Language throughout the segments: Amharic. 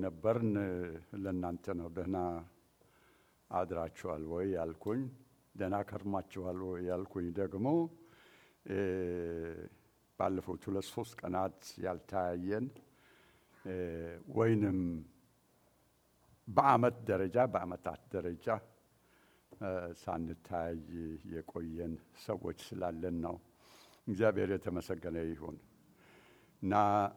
የነበርን ለእናንተ ነው። ደህና አድራችኋል ወይ ያልኩኝ፣ ደህና ከርማችኋል ወይ ያልኩኝ ደግሞ ባለፉት ሁለት ሶስት ቀናት ያልተያየን ወይንም በአመት ደረጃ በአመታት ደረጃ ሳንታይ የቆየን ሰዎች ስላለን ነው። እግዚአብሔር የተመሰገነ ይሁን እና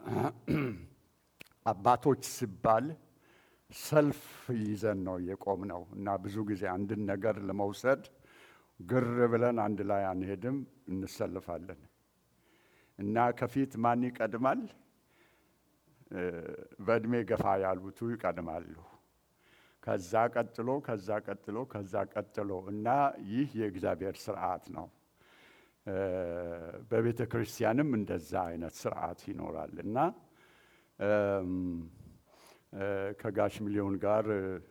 አባቶች ሲባል ሰልፍ ይዘን ነው የቆም ነው እና ብዙ ጊዜ አንድን ነገር ለመውሰድ ግር ብለን አንድ ላይ አንሄድም፣ እንሰልፋለን እና ከፊት ማን ይቀድማል? በእድሜ ገፋ ያሉቱ ይቀድማሉ። ከዛ ቀጥሎ ከዛ ቀጥሎ ከዛ ቀጥሎ እና ይህ የእግዚአብሔር ስርዓት ነው። በቤተ ክርስቲያንም እንደዛ አይነት ስርዓት ይኖራል እና ከጋሽ ሚሊዮን ጋር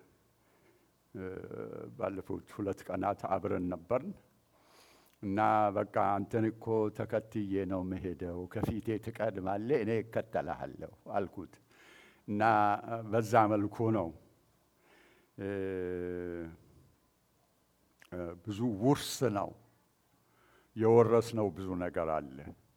ባለፉት ሁለት ቀናት አብረን ነበርን እና በቃ አንተን እኮ ተከትዬ ነው መሄደው፣ ከፊቴ ትቀድማለህ፣ እኔ እከተልሃለሁ አልኩት እና በዛ መልኩ ነው ብዙ ውርስ ነው የወረስነው። ብዙ ነገር አለ።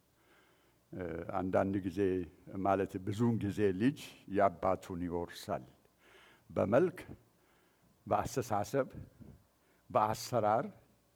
አንዳንድ ጊዜ ማለት ብዙውን ጊዜ ልጅ የአባቱን ይወርሳል። በመልክ፣ በአስተሳሰብ፣ በአሰራር፣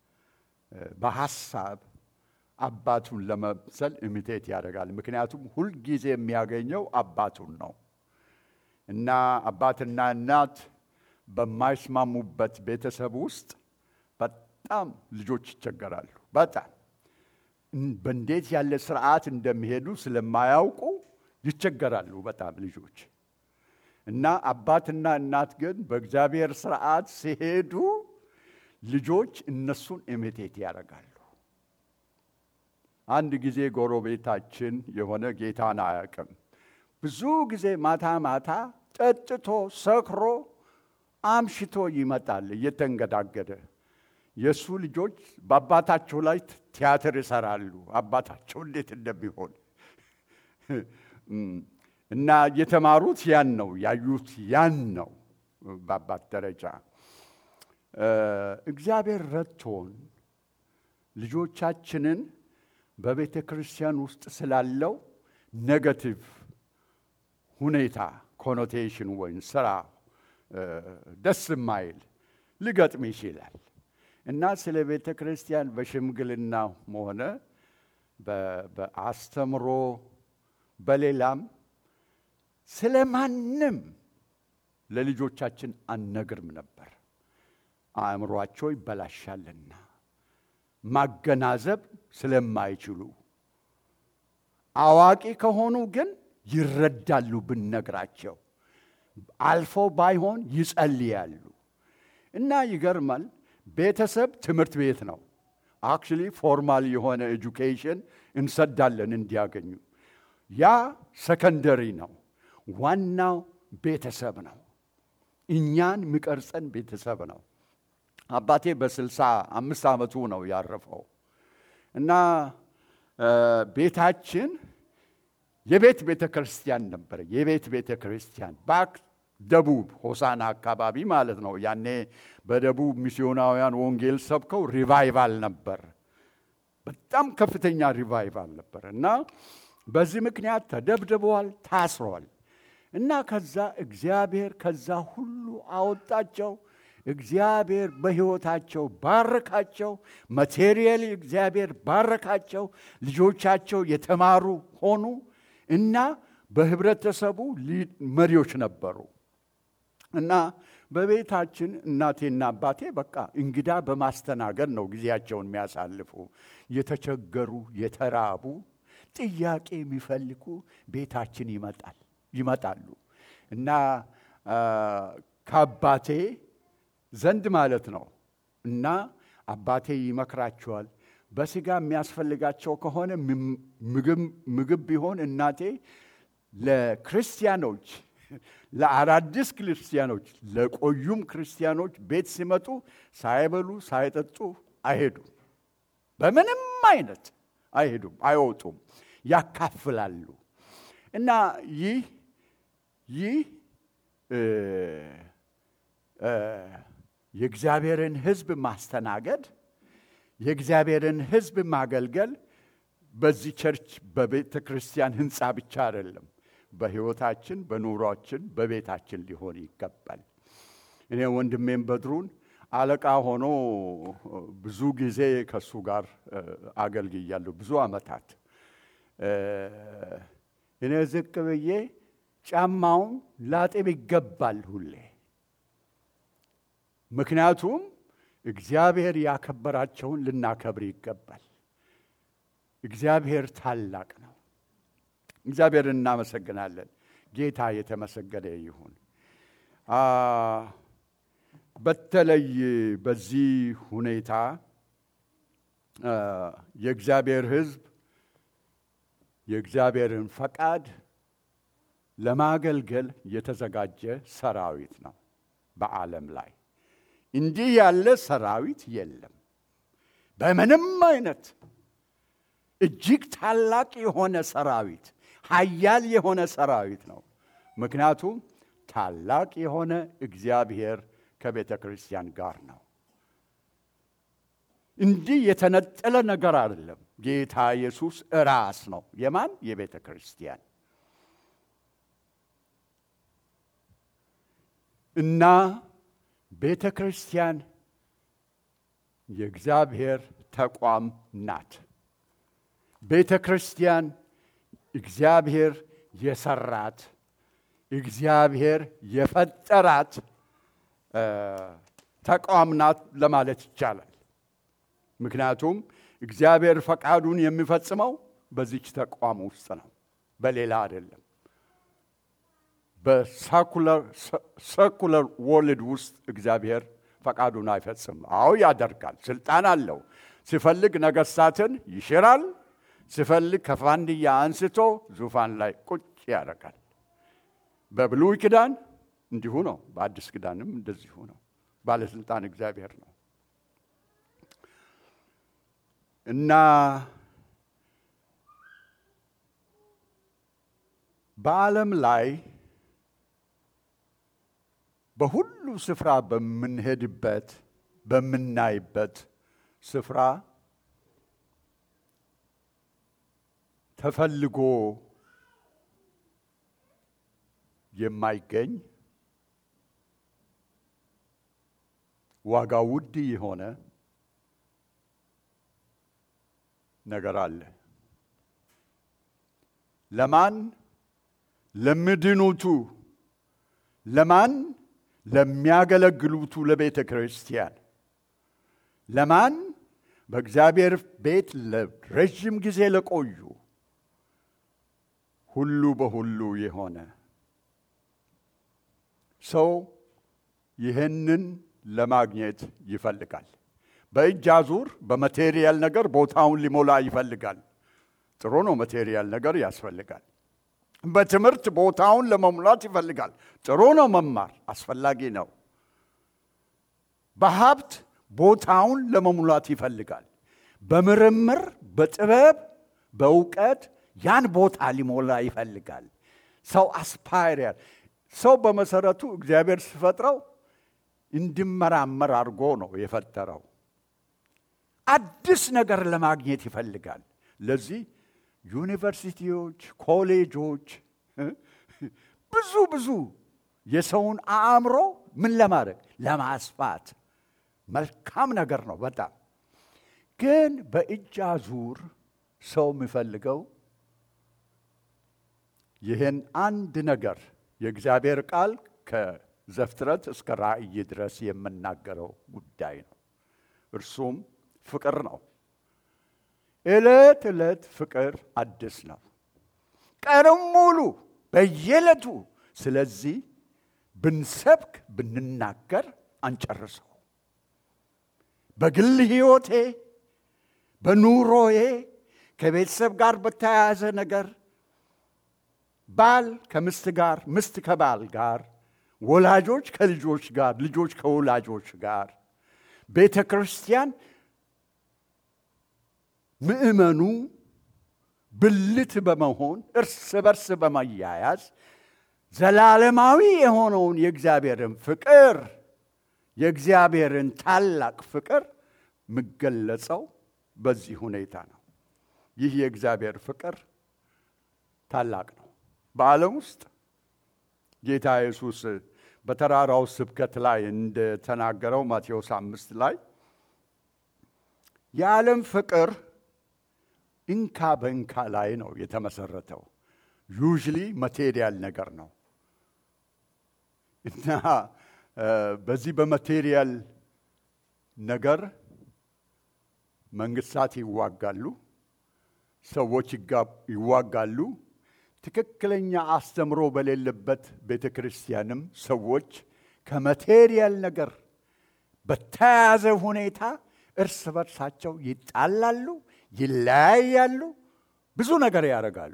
በሀሳብ አባቱን ለመምሰል ኢሚቴት ያደርጋል። ምክንያቱም ሁልጊዜ የሚያገኘው አባቱን ነው እና አባትና እናት በማይስማሙበት ቤተሰብ ውስጥ በጣም ልጆች ይቸገራሉ። በጣም በእንዴት ያለ ስርዓት እንደሚሄዱ ስለማያውቁ ይቸገራሉ በጣም ልጆች እና አባትና እናት ግን በእግዚአብሔር ስርዓት ሲሄዱ ልጆች እነሱን ኢሚቴት ያደርጋሉ። አንድ ጊዜ ጎረቤታችን የሆነ ጌታን አያውቅም። ብዙ ጊዜ ማታ ማታ ጠጥቶ ሰክሮ አምሽቶ ይመጣል እየተንገዳገደ። የእሱ ልጆች በአባታቸው ላይ ቲያትር ይሰራሉ። አባታቸው እንዴት እንደሚሆን እና የተማሩት ያን ነው፣ ያዩት ያን ነው። በአባት ደረጃ እግዚአብሔር ረድቶን ልጆቻችንን በቤተ ክርስቲያን ውስጥ ስላለው ኔጋቲቭ ሁኔታ ኮኖቴሽን ወይም ስራ ደስ የማይል ሊገጥም ይችላል እና ስለ ቤተ ክርስቲያን በሽምግልና ሆነ በአስተምሮ በሌላም ስለ ማንም ለልጆቻችን አንነግርም ነበር። አእምሯቸው ይበላሻልና ማገናዘብ ስለማይችሉ አዋቂ ከሆኑ ግን ይረዳሉ ብንነግራቸው አልፎ ባይሆን ይጸልያሉ። እና ይገርማል። ቤተሰብ ትምህርት ቤት ነው። አክቹሊ ፎርማል የሆነ ኤጁኬሽን እንሰዳለን እንዲያገኙ። ያ ሰከንደሪ ነው። ዋናው ቤተሰብ ነው። እኛን የሚቀርጸን ቤተሰብ ነው። አባቴ በስልሳ አምስት ዓመቱ ነው ያረፈው እና ቤታችን የቤት ቤተ ክርስቲያን ነበረ። የቤት ቤተ ክርስቲያን ባክ ደቡብ ሆሳና አካባቢ ማለት ነው። ያኔ በደቡብ ሚስዮናውያን ወንጌል ሰብከው ሪቫይቫል ነበር። በጣም ከፍተኛ ሪቫይቫል ነበር እና በዚህ ምክንያት ተደብድበዋል፣ ታስረዋል እና ከዛ እግዚአብሔር ከዛ ሁሉ አወጣቸው። እግዚአብሔር በሕይወታቸው ባረካቸው። ማቴሪያል እግዚአብሔር ባረካቸው። ልጆቻቸው የተማሩ ሆኑ እና በህብረተሰቡ መሪዎች ነበሩ እና በቤታችን እናቴና አባቴ በቃ እንግዳ በማስተናገድ ነው ጊዜያቸውን የሚያሳልፉ። የተቸገሩ የተራቡ ጥያቄ የሚፈልጉ ቤታችን ይመጣል ይመጣሉ እና ከአባቴ ዘንድ ማለት ነው እና አባቴ ይመክራቸዋል። በስጋ የሚያስፈልጋቸው ከሆነ ምግብ ቢሆን እናቴ ለክርስቲያኖች ለአዳዲስ ክርስቲያኖች ለቆዩም ክርስቲያኖች ቤት ሲመጡ ሳይበሉ ሳይጠጡ አይሄዱም። በምንም አይነት አይሄዱም፣ አይወጡም፣ ያካፍላሉ። እና ይህ ይህ የእግዚአብሔርን ሕዝብ ማስተናገድ የእግዚአብሔርን ሕዝብ ማገልገል በዚህ ቸርች በቤተ ክርስቲያን ህንፃ ብቻ አይደለም። በህይወታችን፣ በኑሯችን፣ በቤታችን ሊሆን ይገባል። እኔ ወንድሜም በድሩን አለቃ ሆኖ ብዙ ጊዜ ከእሱ ጋር አገልግያለሁ፣ ብዙ ዓመታት። እኔ ዝቅ ብዬ ጫማውን ላጥብ ይገባል ሁሌ። ምክንያቱም እግዚአብሔር ያከበራቸውን ልናከብር ይገባል። እግዚአብሔር ታላቅ ነው። እግዚአብሔር እናመሰግናለን። ጌታ የተመሰገነ ይሁን። በተለይ በዚህ ሁኔታ የእግዚአብሔር ሕዝብ የእግዚአብሔርን ፈቃድ ለማገልገል የተዘጋጀ ሰራዊት ነው። በዓለም ላይ እንዲህ ያለ ሰራዊት የለም። በምንም አይነት እጅግ ታላቅ የሆነ ሰራዊት፣ ኃያል የሆነ ሰራዊት ነው። ምክንያቱም ታላቅ የሆነ እግዚአብሔር ከቤተ ክርስቲያን ጋር ነው። እንዲህ የተነጠለ ነገር አይደለም። ጌታ ኢየሱስ ራስ ነው። የማን? የቤተ ክርስቲያን እና ቤተ ክርስቲያን የእግዚአብሔር ተቋም ናት። ቤተ ክርስቲያን እግዚአብሔር የሰራት እግዚአብሔር የፈጠራት ተቋም ናት ለማለት ይቻላል። ምክንያቱም እግዚአብሔር ፈቃዱን የሚፈጽመው በዚች ተቋም ውስጥ ነው፣ በሌላ አይደለም። በሰኩለር ወርልድ ውስጥ እግዚአብሔር ፈቃዱን አይፈጽም። አዎ ያደርጋል፣ ስልጣን አለው። ሲፈልግ ነገሥታትን ይሽራል፣ ሲፈልግ ከፋንድያ አንስቶ ዙፋን ላይ ቁጭ ያደርጋል። በብሉይ ኪዳን እንዲሁ ነው፣ በአዲስ ኪዳንም እንደዚሁ ነው። ባለስልጣን እግዚአብሔር ነው እና በዓለም ላይ በሁሉ ስፍራ በምንሄድበት በምናይበት ስፍራ ተፈልጎ የማይገኝ ዋጋ ውድ የሆነ ነገር አለ። ለማን? ለሚድኑቱ። ለማን? ለሚያገለግሉቱ ለቤተ ክርስቲያን። ለማን? በእግዚአብሔር ቤት ለረዥም ጊዜ ለቆዩ ሁሉ በሁሉ የሆነ ሰው ይህንን ለማግኘት ይፈልጋል። በእጅ አዙር በማቴሪያል ነገር ቦታውን ሊሞላ ይፈልጋል። ጥሩ ነው፣ ማቴሪያል ነገር ያስፈልጋል። በትምህርት ቦታውን ለመሙላት ይፈልጋል። ጥሩ ነው፣ መማር አስፈላጊ ነው። በሀብት ቦታውን ለመሙላት ይፈልጋል። በምርምር፣ በጥበብ፣ በእውቀት ያን ቦታ ሊሞላ ይፈልጋል። ሰው አስፓይሪያል ሰው በመሰረቱ እግዚአብሔር ሲፈጥረው እንዲመራመር አድርጎ ነው የፈጠረው። አዲስ ነገር ለማግኘት ይፈልጋል። ለዚህ ዩኒቨርሲቲዎች፣ ኮሌጆች ብዙ ብዙ የሰውን አእምሮ ምን ለማድረግ ለማስፋት መልካም ነገር ነው በጣም ግን በእጅ አዙር ሰው የሚፈልገው ይህን አንድ ነገር የእግዚአብሔር ቃል ከዘፍጥረት እስከ ራእይ ድረስ የምናገረው ጉዳይ ነው። እርሱም ፍቅር ነው። ዕለት ዕለት ፍቅር አዲስ ነው፣ ቀንም ሙሉ በየዕለቱ። ስለዚህ ብንሰብክ ብንናገር አንጨርሰው። በግል ሕይወቴ፣ በኑሮዬ፣ ከቤተሰብ ጋር በተያያዘ ነገር ባል ከምስት ጋር፣ ምስት ከባል ጋር፣ ወላጆች ከልጆች ጋር፣ ልጆች ከወላጆች ጋር፣ ቤተ ክርስቲያን ምእመኑ ብልት በመሆን እርስ በርስ በመያያዝ ዘላለማዊ የሆነውን የእግዚአብሔርን ፍቅር የእግዚአብሔርን ታላቅ ፍቅር የሚገለጸው በዚህ ሁኔታ ነው። ይህ የእግዚአብሔር ፍቅር ታላቅ ነው። በዓለም ውስጥ ጌታ ኢየሱስ በተራራው ስብከት ላይ እንደተናገረው ማቴዎስ አምስት ላይ የዓለም ፍቅር እንካ በእንካ ላይ ነው የተመሰረተው። ዩዥሊ ማቴሪያል ነገር ነው እና በዚህ በማቴሪያል ነገር መንግስታት ይዋጋሉ፣ ሰዎች ይዋጋሉ። ትክክለኛ አስተምሮ በሌለበት ቤተ ክርስቲያንም ሰዎች ከማቴሪያል ነገር በተያያዘ ሁኔታ እርስ በርሳቸው ይጣላሉ፣ ይለያያሉ፣ ብዙ ነገር ያደርጋሉ።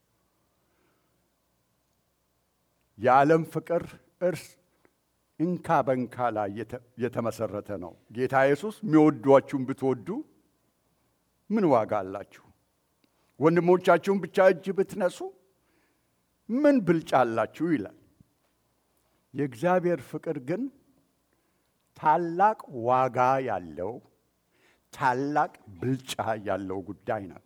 የዓለም ፍቅር እርስ እንካ በንካ ላይ የተመሰረተ ነው። ጌታ ኢየሱስ የሚወዷችሁን ብትወዱ ምን ዋጋ አላችሁ? ወንድሞቻችሁን ብቻ እጅ ብትነሱ ምን ብልጫ አላችሁ? ይላል። የእግዚአብሔር ፍቅር ግን ታላቅ ዋጋ ያለው ታላቅ ብልጫ ያለው ጉዳይ ነው።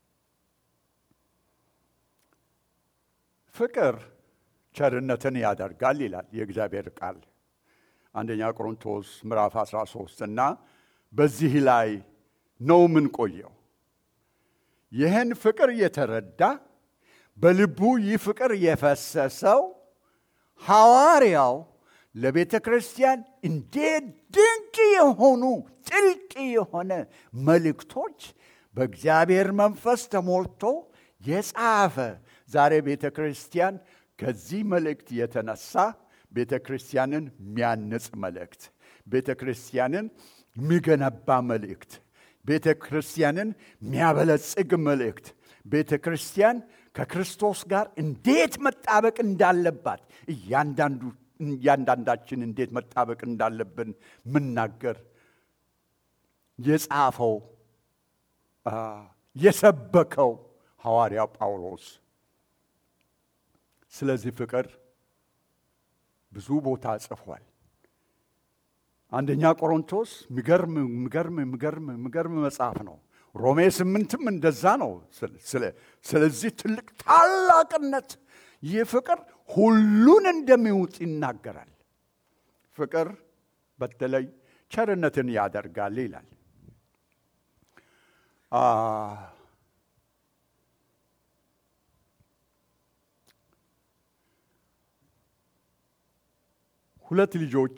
ፍቅር ቸርነትን ያደርጋል ይላል የእግዚአብሔር ቃል አንደኛ ቆሮንቶስ ምዕራፍ 13 እና በዚህ ላይ ነው ምን ቆየው ይህን ፍቅር የተረዳ በልቡ ይህ ፍቅር የፈሰሰው ሐዋርያው ለቤተ ክርስቲያን እንዴት ድንቅ የሆኑ ጥልቅ የሆነ መልእክቶች በእግዚአብሔር መንፈስ ተሞልቶ የጻፈ ዛሬ ቤተ ክርስቲያን ከዚህ መልእክት የተነሳ ቤተ ክርስቲያንን የሚያንጽ መልእክት፣ ቤተ ክርስቲያንን የሚገነባ መልእክት፣ ቤተ ክርስቲያንን የሚያበለጽግ መልእክት፣ ቤተ ክርስቲያን ከክርስቶስ ጋር እንዴት መጣበቅ እንዳለባት እያንዳንዱ እያንዳንዳችን እንዴት መጣበቅ እንዳለብን ምናገር የጻፈው የሰበከው ሐዋርያው ጳውሎስ ስለዚህ ፍቅር ብዙ ቦታ ጽፏል። አንደኛ ቆሮንቶስ የሚገርም የሚገርም የሚገርም የሚገርም መጽሐፍ ነው። ሮሜ ስምንትም እንደዛ ነው። ስለዚህ ትልቅ ታላቅነት ይህ ፍቅር ሁሉን እንደሚውጥ ይናገራል። ፍቅር በተለይ ቸርነትን ያደርጋል ይላል። ሁለት ልጆች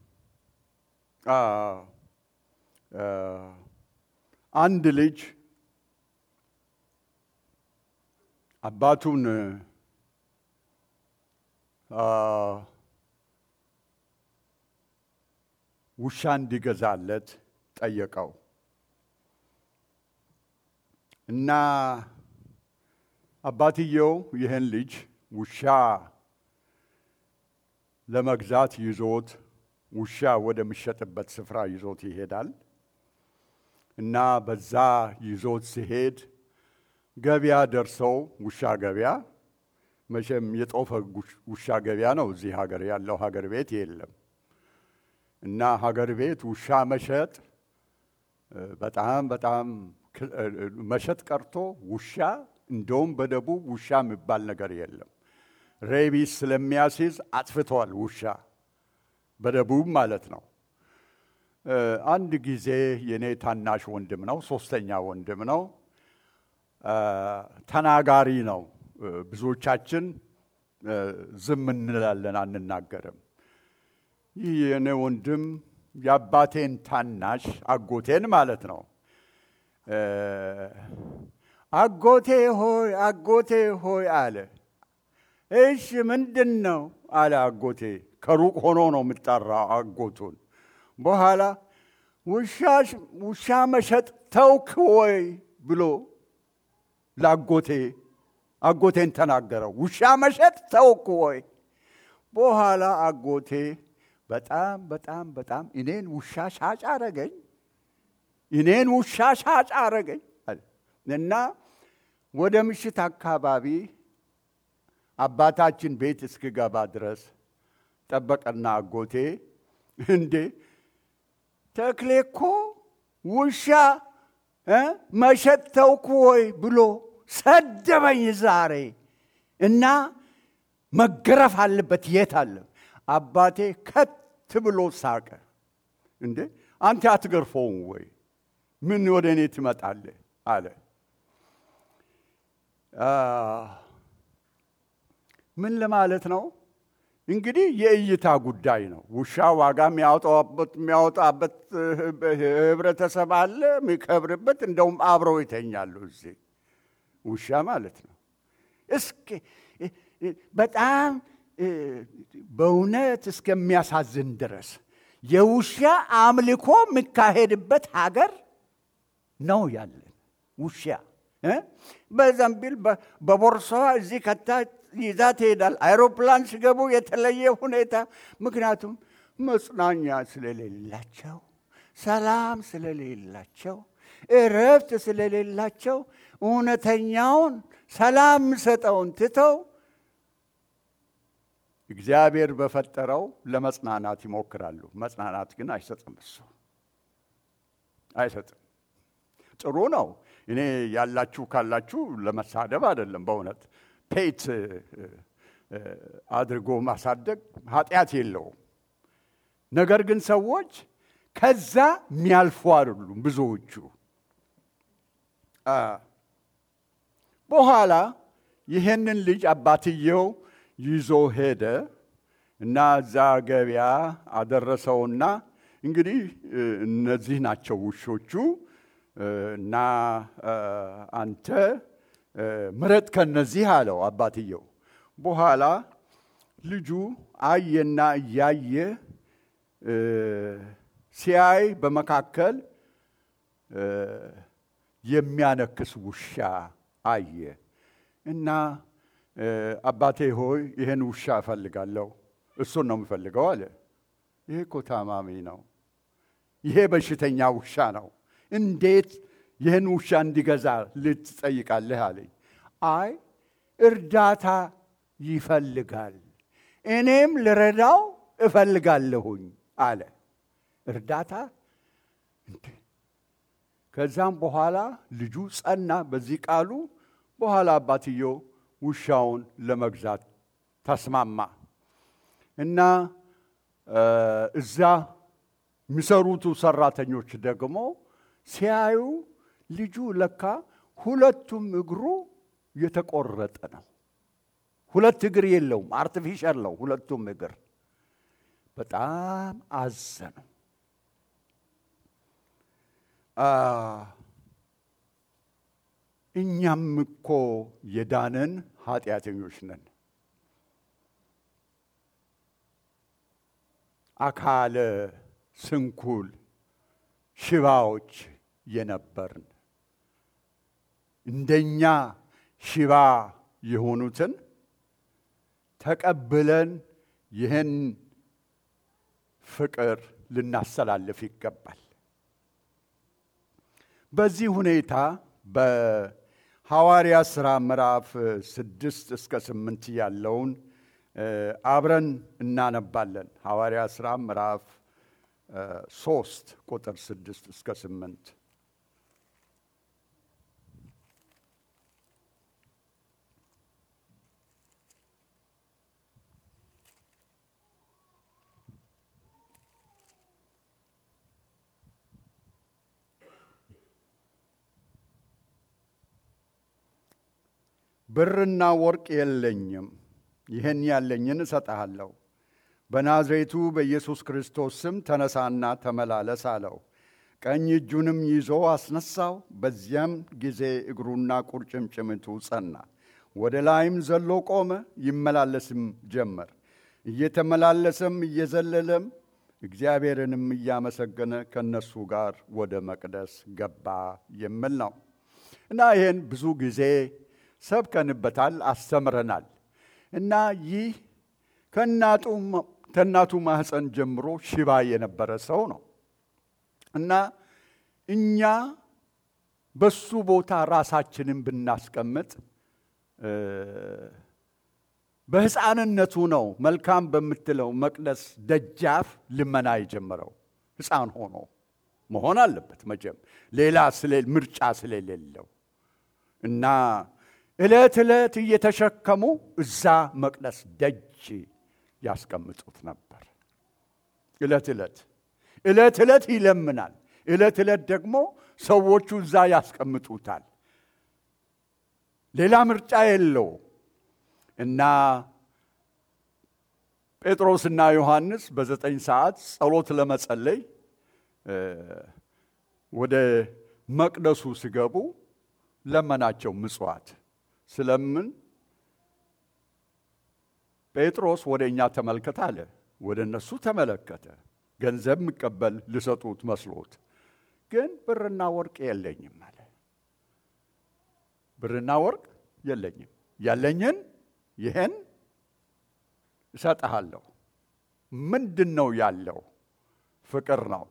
አንድ ልጅ አባቱን ውሻ እንዲገዛለት ጠየቀው እና አባትየው ይህን ልጅ ውሻ ለመግዛት ይዞት ውሻ ወደሚሸጥበት ስፍራ ይዞት ይሄዳል እና በዛ ይዞት ሲሄድ ገበያ ደርሰው ውሻ ገበያ መቼም የጦፈ ውሻ ገበያ ነው እዚህ ሀገር ያለው ሀገር ቤት የለም እና ሀገር ቤት ውሻ መሸጥ በጣም በጣም መሸጥ ቀርቶ ውሻ እንደውም በደቡብ ውሻ የሚባል ነገር የለም ሬቢስ ስለሚያስይዝ አጥፍተዋል ውሻ በደቡብ ማለት ነው አንድ ጊዜ የኔ ታናሽ ወንድም ነው ሶስተኛ ወንድም ነው ተናጋሪ ነው ብዙዎቻችን ዝም እንላለን አንናገርም ይህ የኔ ወንድም የአባቴን ታናሽ አጎቴን ማለት ነው አጎቴ ሆይ አጎቴ ሆይ አለ እሺ ምንድን ነው አለ አጎቴ ከሩቅ ሆኖ ነው የምጠራው አጎቱን በኋላ ውሻ መሸጥ ተውክ ወይ ብሎ ለአጎቴ አጎቴን ተናገረው ውሻ መሸጥ ተውክ ወይ በኋላ አጎቴ በጣም በጣም በጣም እኔን ውሻ ሻጭ አረገኝ እኔን ውሻ ሻጭ አረገኝ እና ወደ ምሽት አካባቢ አባታችን ቤት እስክገባ ድረስ ጠበቀና አጎቴ እንዴ ተክሌ እኮ ውሻ መሸጥ ተውኩ ወይ ብሎ ሰደበኝ ዛሬ እና መገረፍ አለበት። የት አለ? አባቴ ከት ብሎ ሳቀ። እንዴ አንተ አትገርፈውም ወይ? ምን ወደ እኔ ትመጣለህ? አለ። ምን ለማለት ነው? እንግዲህ የእይታ ጉዳይ ነው። ውሻ ዋጋ የሚያወጣበት ህብረተሰብ አለ፣ የሚከብርበት። እንደውም አብረው ይተኛሉ እዚህ ውሻ ማለት ነው። እስኪ በጣም በእውነት እስከሚያሳዝን ድረስ የውሻ አምልኮ የሚካሄድበት ሀገር ነው ያለን። ውሻ በዘንቢል በቦርሳዋ እዚህ ከታ ይዛ ትሄዳል። አይሮፕላን ሲገቡ የተለየ ሁኔታ፣ ምክንያቱም መጽናኛ ስለሌላቸው፣ ሰላም ስለሌላቸው፣ እረፍት ስለሌላቸው እውነተኛውን ሰላም ሰጠውን ትተው እግዚአብሔር በፈጠረው ለመጽናናት ይሞክራሉ። መጽናናት ግን አይሰጥም። እሱ አይሰጥም። ጥሩ ነው። እኔ ያላችሁ ካላችሁ ለመሳደብ አይደለም። በእውነት ፔት አድርጎ ማሳደግ ኃጢአት የለውም። ነገር ግን ሰዎች ከዛ የሚያልፉ አይደሉም ብዙዎቹ። በኋላ ይህንን ልጅ አባትየው ይዞ ሄደ እና እዛ ገበያ አደረሰውና እንግዲህ እነዚህ ናቸው ውሾቹ እና አንተ ምረጥ ከነዚህ አለው አባትየው። በኋላ ልጁ አየና እያየ ሲያይ በመካከል የሚያነክስ ውሻ አየ እና አባቴ ሆይ ይህን ውሻ እፈልጋለሁ፣ እሱን ነው የምፈልገው አለ። ይሄ እኮ ታማሚ ነው፣ ይሄ በሽተኛ ውሻ ነው። እንዴት ይህን ውሻ እንዲገዛ ልትጠይቃለህ አለኝ። አይ እርዳታ ይፈልጋል፣ እኔም ልረዳው እፈልጋለሁኝ አለ። እርዳታ እንዴ! ከዛም በኋላ ልጁ ጸና በዚህ ቃሉ። በኋላ አባትየው ውሻውን ለመግዛት ተስማማ እና እዛ የሚሰሩቱ ሰራተኞች ደግሞ ሲያዩ ልጁ ለካ ሁለቱም እግሩ የተቆረጠ ነው። ሁለት እግር የለውም፣ አርቲፊሻል ነው ሁለቱም እግር። በጣም አዘኑ። እኛም እኮ የዳንን ኃጢአተኞች ነን። አካለ ስንኩል ሽባዎች የነበርን እንደኛ ሽባ የሆኑትን ተቀብለን ይህን ፍቅር ልናስተላልፍ ይገባል። በዚህ ሁኔታ በሐዋርያ ሥራ ምዕራፍ ስድስት እስከ ስምንት ያለውን አብረን እናነባለን። ሐዋርያ ሥራ ምዕራፍ ሶስት ቁጥር ስድስት እስከ ስምንት ብርና ወርቅ የለኝም፣ ይህን ያለኝን እሰጥሃለሁ። በናዝሬቱ በኢየሱስ ክርስቶስ ስም ተነሳና ተመላለስ አለው። ቀኝ እጁንም ይዞ አስነሳው። በዚያም ጊዜ እግሩና ቁርጭምጭሚቱ ጸና። ወደ ላይም ዘሎ ቆመ፣ ይመላለስም ጀመር። እየተመላለሰም እየዘለለም እግዚአብሔርንም እያመሰገነ ከነሱ ጋር ወደ መቅደስ ገባ የሚል ነው እና ይህን ብዙ ጊዜ ሰብከንበታል፣ አስተምረናል። እና ይህ ከእናቱ ማህፀን ጀምሮ ሽባ የነበረ ሰው ነው እና እኛ በሱ ቦታ ራሳችንን ብናስቀምጥ በሕፃንነቱ ነው መልካም በምትለው መቅደስ ደጃፍ ልመና የጀመረው። ሕፃን ሆኖ መሆን አለበት መቼም ሌላ ምርጫ ስለሌለው እና ዕለት ዕለት እየተሸከሙ እዛ መቅደስ ደጅ ያስቀምጡት ነበር። ዕለት ዕለት ዕለት ዕለት ይለምናል። ዕለት ዕለት ደግሞ ሰዎቹ እዛ ያስቀምጡታል። ሌላ ምርጫ የለው እና ጴጥሮስና ዮሐንስ በዘጠኝ ሰዓት ጸሎት ለመጸለይ ወደ መቅደሱ ሲገቡ ለመናቸው ምጽዋት ስለምን ጴጥሮስ ወደ እኛ ተመልከት አለ። ወደ እነሱ ተመለከተ። ገንዘብ የሚቀበል ሊሰጡት መስሎት፣ ግን ብርና ወርቅ የለኝም አለ። ብርና ወርቅ የለኝም፣ ያለኝን ይህን እሰጥሃለሁ። ምንድን ነው ያለው? ፍቅር ነው።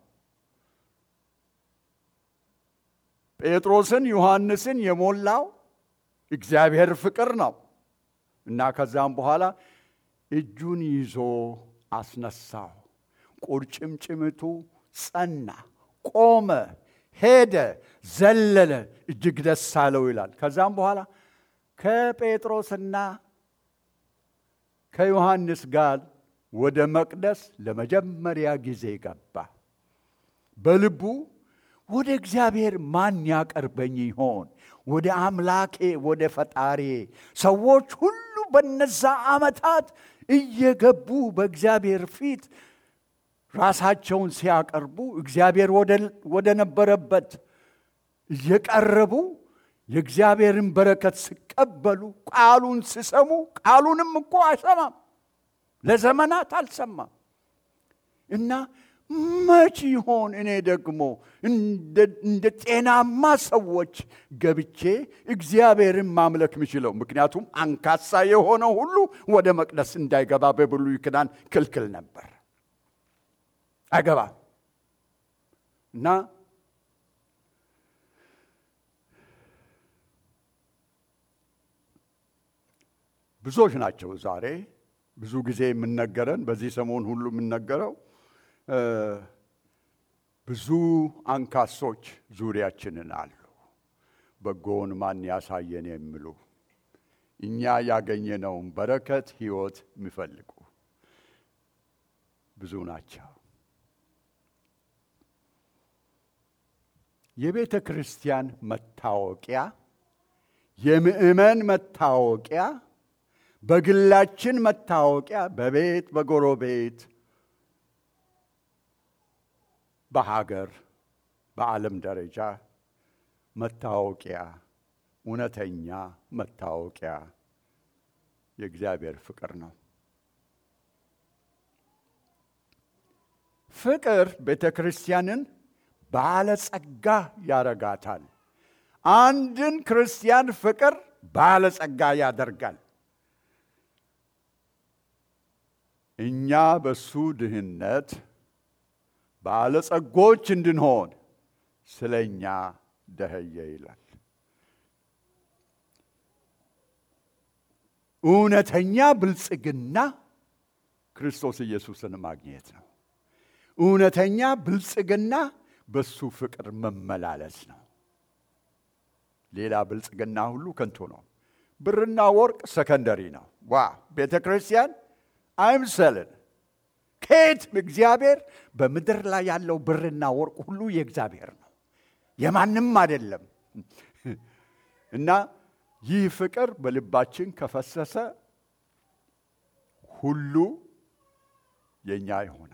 ጴጥሮስን ዮሐንስን የሞላው እግዚአብሔር ፍቅር ነው እና ከዛም በኋላ እጁን ይዞ አስነሳው። ቁርጭምጭምቱ ጸና፣ ቆመ፣ ሄደ፣ ዘለለ፣ እጅግ ደስ አለው ይላል። ከዛም በኋላ ከጴጥሮስና ከዮሐንስ ጋር ወደ መቅደስ ለመጀመሪያ ጊዜ ገባ። በልቡ ወደ እግዚአብሔር ማን ያቀርበኝ ይሆን? ወደ አምላኬ ወደ ፈጣሪ። ሰዎች ሁሉ በነዛ ዓመታት እየገቡ በእግዚአብሔር ፊት ራሳቸውን ሲያቀርቡ እግዚአብሔር ወደ ነበረበት እየቀረቡ የእግዚአብሔርን በረከት ሲቀበሉ ቃሉን ሲሰሙ ቃሉንም እኮ አይሰማም፣ ለዘመናት አልሰማም እና መች ይሆን እኔ ደግሞ እንደ ጤናማ ሰዎች ገብቼ እግዚአብሔርን ማምለክ ምችለው? ምክንያቱም አንካሳ የሆነ ሁሉ ወደ መቅደስ እንዳይገባ በብሉይ ኪዳን ክልክል ነበር። አይገባም እና ብዙዎች ናቸው ዛሬ ብዙ ጊዜ የምነገረን በዚህ ሰሞን ሁሉ የምነገረው ብዙ አንካሶች ዙሪያችንን አሉ። በጎውን ማን ያሳየን የሚሉ እኛ ያገኘነውን በረከት ሕይወት የሚፈልጉ ብዙ ናቸው። የቤተ ክርስቲያን መታወቂያ፣ የምእመን መታወቂያ፣ በግላችን መታወቂያ በቤት በጎረቤት በሀገር በዓለም ደረጃ መታወቂያ እውነተኛ መታወቂያ የእግዚአብሔር ፍቅር ነው። ፍቅር ቤተ ክርስቲያንን ባለጸጋ ያረጋታል። አንድን ክርስቲያን ፍቅር ባለጸጋ ያደርጋል። እኛ በሱ ድህነት ባለጸጎች እንድንሆን ስለ እኛ ደኸየ ይላል። እውነተኛ ብልጽግና ክርስቶስ ኢየሱስን ማግኘት ነው። እውነተኛ ብልጽግና በሱ ፍቅር መመላለስ ነው። ሌላ ብልጽግና ሁሉ ከንቱ ነው። ብርና ወርቅ ሰከንደሪ ነው። ዋ ቤተ ክርስቲያን አይምሰልን። ከየት እግዚአብሔር በምድር ላይ ያለው ብርና ወርቅ ሁሉ የእግዚአብሔር ነው፣ የማንም አይደለም። እና ይህ ፍቅር በልባችን ከፈሰሰ ሁሉ የእኛ ይሆናል።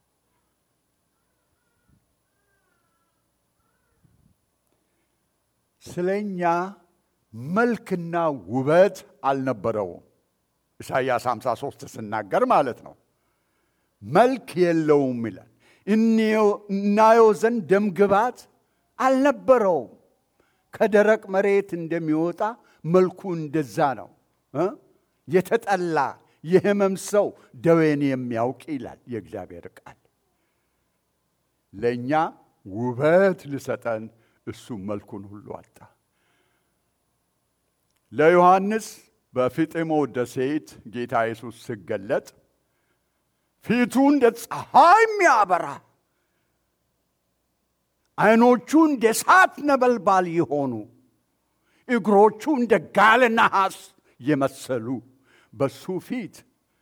ስለ እኛ መልክና ውበት አልነበረውም። ኢሳይያስ 53 ስናገር ማለት ነው። መልክ የለውም ይላል። እናየው ዘንድ ደምግባት አልነበረውም። ከደረቅ መሬት እንደሚወጣ መልኩ እንደዛ ነው። የተጠላ የሕመም ሰው ደዌን የሚያውቅ ይላል የእግዚአብሔር ቃል። ለእኛ ውበት ልሰጠን እሱ መልኩን ሁሉ አጣ። ለዮሐንስ በፊጥሞ ደሴት ጌታ ኢየሱስ ሲገለጥ ፊቱ እንደ ፀሐይ የሚያበራ ዓይኖቹ እንደ እሳት ነበልባል የሆኑ እግሮቹ እንደ ጋለ ነሐስ የመሰሉ በሱ ፊት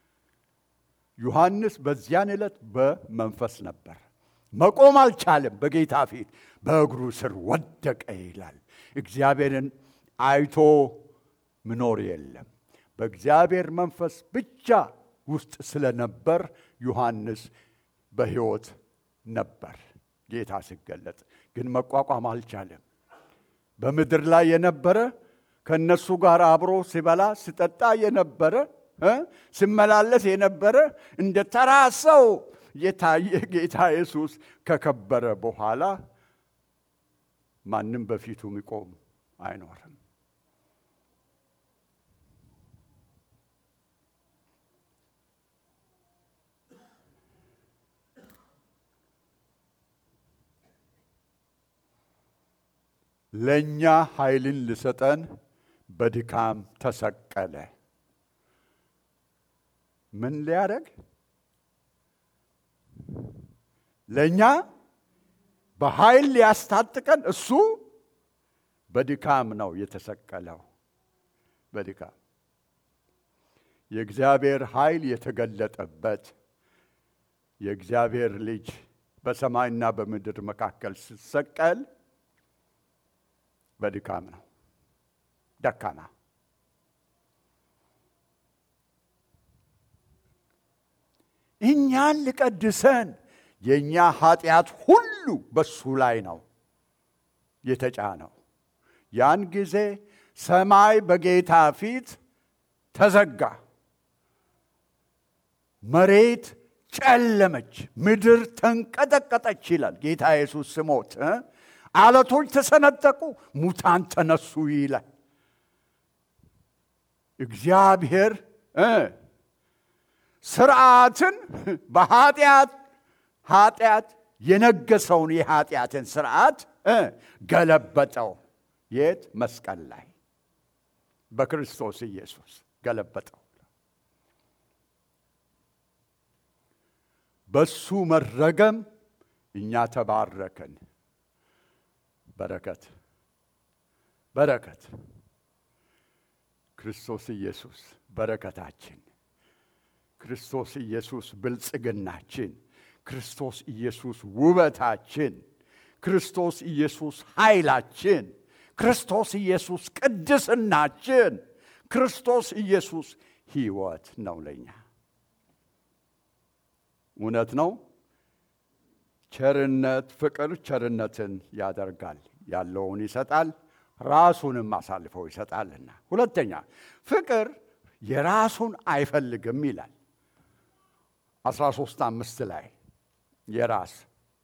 ዮሐንስ በዚያን ዕለት በመንፈስ ነበር። መቆም አልቻለም። በጌታ ፊት በእግሩ ስር ወደቀ ይላል። እግዚአብሔርን አይቶ ምኖር የለም። በእግዚአብሔር መንፈስ ብቻ ውስጥ ስለነበር ዮሐንስ በሕይወት ነበር። ጌታ ሲገለጥ ግን መቋቋም አልቻለም። በምድር ላይ የነበረ ከእነሱ ጋር አብሮ ሲበላ ሲጠጣ የነበረ ሲመላለስ የነበረ እንደ ተራ ሰው የታየ ጌታ ኢየሱስ ከከበረ በኋላ ማንም በፊቱ የሚቆም አይኖርም። ለእኛ ኃይልን ልሰጠን በድካም ተሰቀለ። ምን ሊያደርግ? ለእኛ በኃይል ሊያስታጥቀን እሱ በድካም ነው የተሰቀለው። በድካም የእግዚአብሔር ኃይል የተገለጠበት የእግዚአብሔር ልጅ በሰማይና በምድር መካከል ሲሰቀል በድካም ነው። ደካማ እኛን ልቀድሰን የእኛ ኃጢአት ሁሉ በሱ ላይ ነው የተጫነው። ያን ጊዜ ሰማይ በጌታ ፊት ተዘጋ፣ መሬት ጨለመች፣ ምድር ተንቀጠቀጠች ይላል ጌታ ኢየሱስ ስሞት አለቶች ተሰነጠቁ፣ ሙታን ተነሱ ይላል። እግዚአብሔር ስርዓትን በኃጢአት ኃጢአት የነገሰውን የኃጢአትን ስርዓት ገለበጠው። የት? መስቀል ላይ በክርስቶስ ኢየሱስ ገለበጠው። በሱ መረገም እኛ ተባረክን። በረከት በረከት ክርስቶስ ኢየሱስ በረከታችን፣ ክርስቶስ ኢየሱስ ብልጽግናችን፣ ክርስቶስ ኢየሱስ ውበታችን፣ ክርስቶስ ኢየሱስ ኃይላችን፣ ክርስቶስ ኢየሱስ ቅድስናችን፣ ክርስቶስ ኢየሱስ ሕይወት ነው ለኛ። እውነት ነው። ቸርነት ፍቅር ቸርነትን ያደርጋል፣ ያለውን ይሰጣል፣ ራሱንም አሳልፎ ይሰጣልና። ሁለተኛ ፍቅር የራሱን አይፈልግም ይላል 13 አምስት ላይ የራስ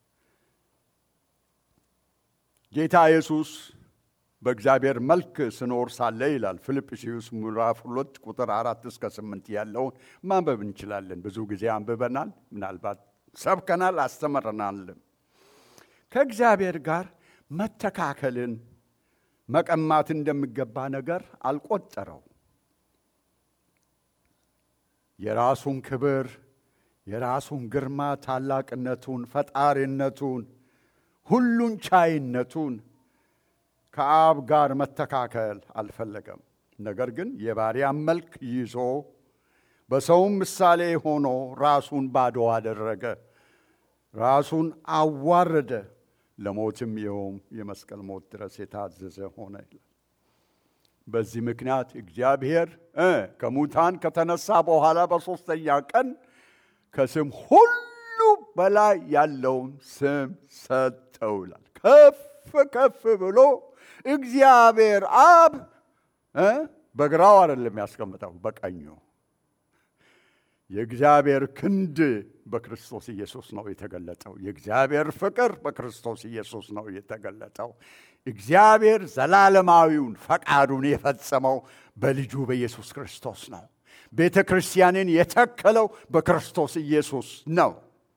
ጌታ ኢየሱስ በእግዚአብሔር መልክ ስኖር ሳለ ይላል ፊልጵስዩስ ምዕራፍ ሁለት ቁጥር አራት እስከ ስምንት ያለውን ማንበብ እንችላለን። ብዙ ጊዜ አንብበናል፣ ምናልባት ሰብከናል፣ አስተምረናልም። ከእግዚአብሔር ጋር መተካከልን መቀማት እንደሚገባ ነገር አልቆጠረው። የራሱን ክብር፣ የራሱን ግርማ፣ ታላቅነቱን፣ ፈጣሪነቱን፣ ሁሉን ቻይነቱን ከአብ ጋር መተካከል አልፈለገም። ነገር ግን የባሪያን መልክ ይዞ በሰውም ምሳሌ ሆኖ ራሱን ባዶ አደረገ፣ ራሱን አዋረደ፣ ለሞትም ይኸውም የመስቀል ሞት ድረስ የታዘዘ ሆነ ይላል። በዚህ ምክንያት እግዚአብሔር ከሙታን ከተነሳ በኋላ በሦስተኛ ቀን ከስም ሁሉ በላይ ያለውን ስም ሰጠው ይላል። ከፍ ከፍ ብሎ እግዚአብሔር አብ በግራው አይደለም ያስቀምጠው፣ በቀኙ የእግዚአብሔር ክንድ በክርስቶስ ኢየሱስ ነው የተገለጠው። የእግዚአብሔር ፍቅር በክርስቶስ ኢየሱስ ነው የተገለጠው። እግዚአብሔር ዘላለማዊውን ፈቃዱን የፈጸመው በልጁ በኢየሱስ ክርስቶስ ነው። ቤተ ክርስቲያንን የተከለው በክርስቶስ ኢየሱስ ነው።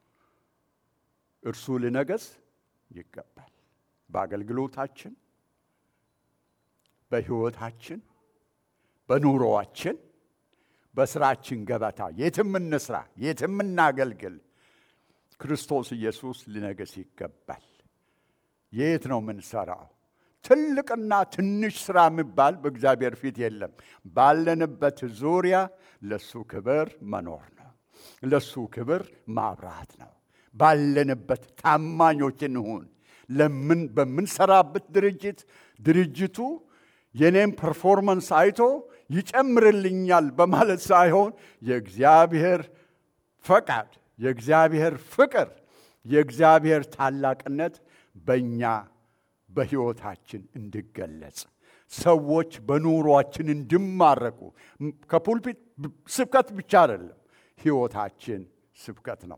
እርሱ ሊነገስ ይገባል። በአገልግሎታችን፣ በሕይወታችን፣ በኑሮዋችን በስራችን ገበታ የትም እንስራ፣ የትም እናገልግል፣ ክርስቶስ ኢየሱስ ሊነግስ ይገባል። የት ነው የምንሰራው? ትልቅና ትንሽ ስራ የሚባል በእግዚአብሔር ፊት የለም። ባለንበት ዙሪያ ለሱ ክብር መኖር ነው። ለሱ ክብር ማብራት ነው። ባለንበት ታማኞች እንሁን። ለምን በምንሰራበት ድርጅት ድርጅቱ የኔም ፐርፎርማንስ አይቶ ይጨምርልኛል በማለት ሳይሆን የእግዚአብሔር ፈቃድ፣ የእግዚአብሔር ፍቅር፣ የእግዚአብሔር ታላቅነት በእኛ በሕይወታችን እንዲገለጽ ሰዎች በኑሯችን እንዲማረኩ ከፑልፒት ስብከት ብቻ አይደለም፣ ሕይወታችን ስብከት ነው።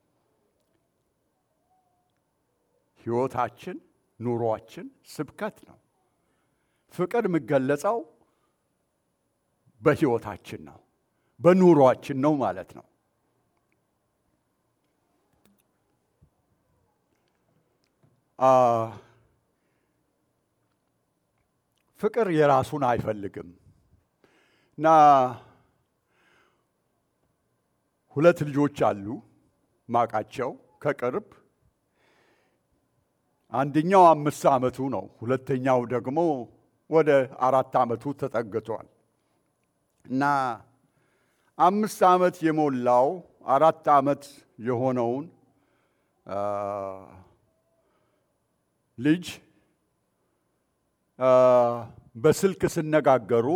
ሕይወታችን ኑሯችን ስብከት ነው። ፍቅር የሚገለጸው በሕይወታችን ነው፣ በኑሯችን ነው ማለት ነው። ፍቅር የራሱን አይፈልግም እና ሁለት ልጆች አሉ ማቃቸው ከቅርብ አንደኛው አምስት ዓመቱ ነው። ሁለተኛው ደግሞ ወደ አራት ዓመቱ ተጠግቷል እና አምስት ዓመት የሞላው አራት ዓመት የሆነውን ልጅ በስልክ ሲነጋገሩ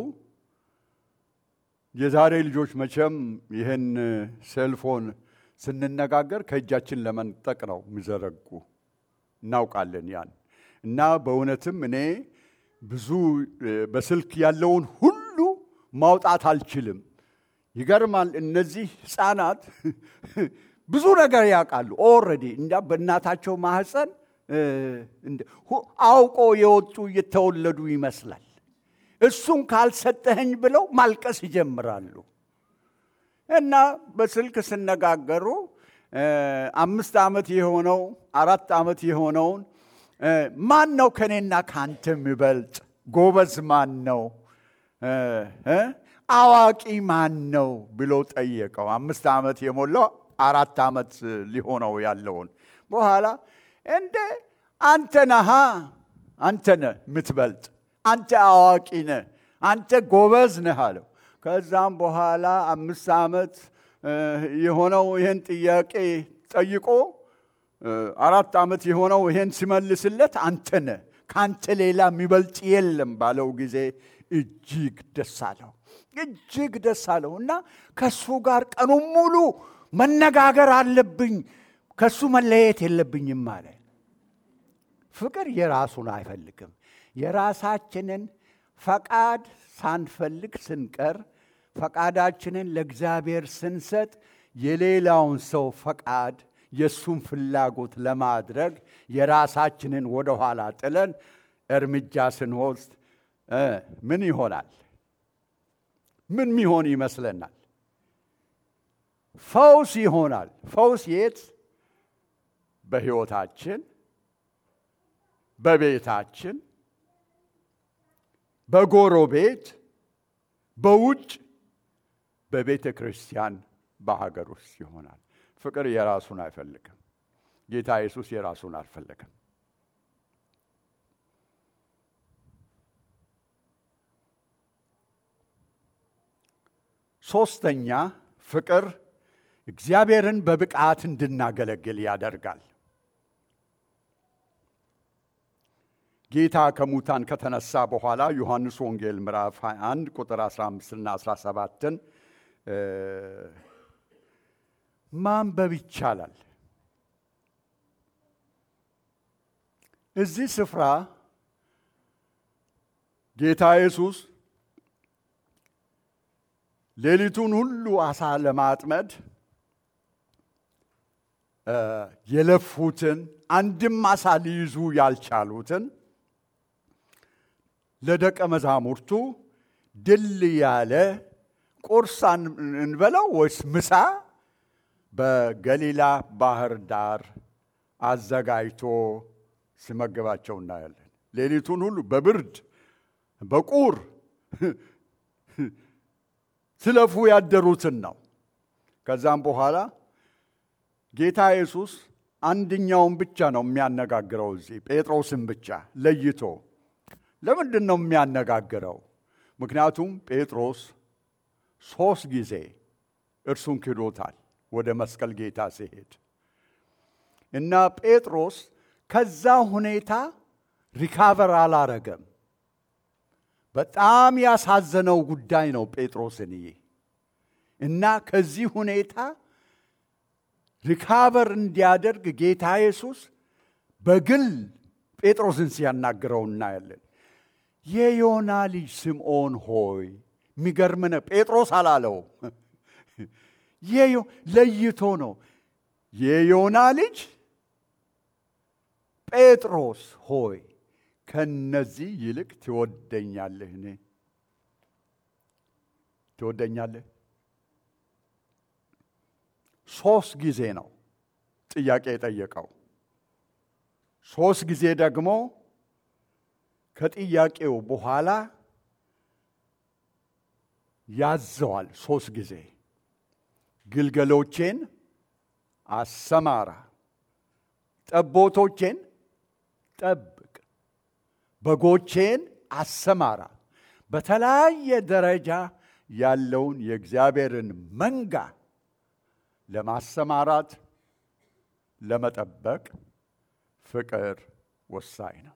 የዛሬ ልጆች መቼም ይህን ሴልፎን ስንነጋገር ከእጃችን ለመንጠቅ ነው የሚዘረጉ እናውቃለን ያን እና በእውነትም እኔ ብዙ በስልክ ያለውን ሁሉ ማውጣት አልችልም። ይገርማል። እነዚህ ህፃናት ብዙ ነገር ያውቃሉ። ኦልሬዲ እንዳ በእናታቸው ማህፀን አውቆ የወጡ እየተወለዱ ይመስላል። እሱን ካልሰጠኸኝ ብለው ማልቀስ ይጀምራሉ። እና በስልክ ሲነጋገሩ አምስት ዓመት የሆነው አራት ዓመት የሆነውን ማን ነው ከኔና ከአንተ የሚበልጥ ጎበዝ ማን ነው አዋቂ ማን ነው ብሎ ጠየቀው። አምስት ዓመት የሞላው አራት ዓመት ሊሆነው ያለውን በኋላ እንደ አንተ ነሃ አንተ ነህ የምትበልጥ አንተ አዋቂ ነህ አንተ ጎበዝ ነህ አለው። ከዛም በኋላ አምስት ዓመት የሆነው ይህን ጥያቄ ጠይቆ አራት ዓመት የሆነው ይህን ሲመልስለት አንተ ነህ ከአንተ ሌላ የሚበልጥ የለም ባለው ጊዜ እጅግ ደስ አለው። እጅግ ደስ አለው እና ከሱ ጋር ቀኑን ሙሉ መነጋገር አለብኝ፣ ከሱ መለየት የለብኝም አለ። ፍቅር የራሱን አይፈልግም። የራሳችንን ፈቃድ ሳንፈልግ ስንቀር ፈቃዳችንን ለእግዚአብሔር ስንሰጥ የሌላውን ሰው ፈቃድ የእሱን ፍላጎት ለማድረግ የራሳችንን ወደኋላ ጥለን እርምጃ ስንወስድ ምን ይሆናል? ምን ሚሆን ይመስለናል? ፈውስ ይሆናል። ፈውስ የት? በሕይወታችን፣ በቤታችን፣ በጎረቤት፣ በውጭ፣ በቤተ ክርስቲያን፣ በሀገር ውስጥ ይሆናል። ፍቅር የራሱን አይፈልግም። ጌታ ኢየሱስ የራሱን አልፈለገም። ሶስተኛ ፍቅር እግዚአብሔርን በብቃት እንድናገለግል ያደርጋል። ጌታ ከሙታን ከተነሳ በኋላ ዮሐንስ ወንጌል ምዕራፍ 21 ቁጥር 15 እና 17ን ማንበብ ይቻላል። እዚህ ስፍራ ጌታ ኢየሱስ ሌሊቱን ሁሉ አሳ ለማጥመድ የለፉትን አንድም አሳ ሊይዙ ያልቻሉትን ለደቀ መዛሙርቱ ድል ያለ ቁርስ እንበለው ወይስ ምሳ በገሊላ ባህር ዳር አዘጋጅቶ ሲመገባቸው እናያለን። ሌሊቱን ሁሉ በብርድ በቁር ስለፉ ያደሩትን ነው። ከዛም በኋላ ጌታ ኢየሱስ አንድኛውን ብቻ ነው የሚያነጋግረው። እዚህ ጴጥሮስን ብቻ ለይቶ ለምንድን ነው የሚያነጋግረው? ምክንያቱም ጴጥሮስ ሶስት ጊዜ እርሱን ክዶታል ወደ መስቀል ጌታ ሲሄድ እና ጴጥሮስ ከዛ ሁኔታ ሪካቨር አላረገም። በጣም ያሳዘነው ጉዳይ ነው ጴጥሮስን ይህ እና ከዚህ ሁኔታ ሪካቨር እንዲያደርግ ጌታ ኢየሱስ በግል ጴጥሮስን ሲያናግረው እናያለን። የዮና ልጅ ስምዖን ሆይ የሚገርም ነው። ጴጥሮስ አላለው፣ ለይቶ ነው የዮና ልጅ ጴጥሮስ ሆይ ከነዚህ ይልቅ ትወደኛለህን? ትወደኛለህ? ሶስት ጊዜ ነው ጥያቄ የጠየቀው። ሶስት ጊዜ ደግሞ ከጥያቄው በኋላ ያዘዋል። ሶስት ጊዜ ግልገሎቼን አሰማራ፣ ጠቦቶቼን ጠብቅ፣ በጎቼን አሰማራ። በተለያየ ደረጃ ያለውን የእግዚአብሔርን መንጋ ለማሰማራት ለመጠበቅ ፍቅር ወሳኝ ነው።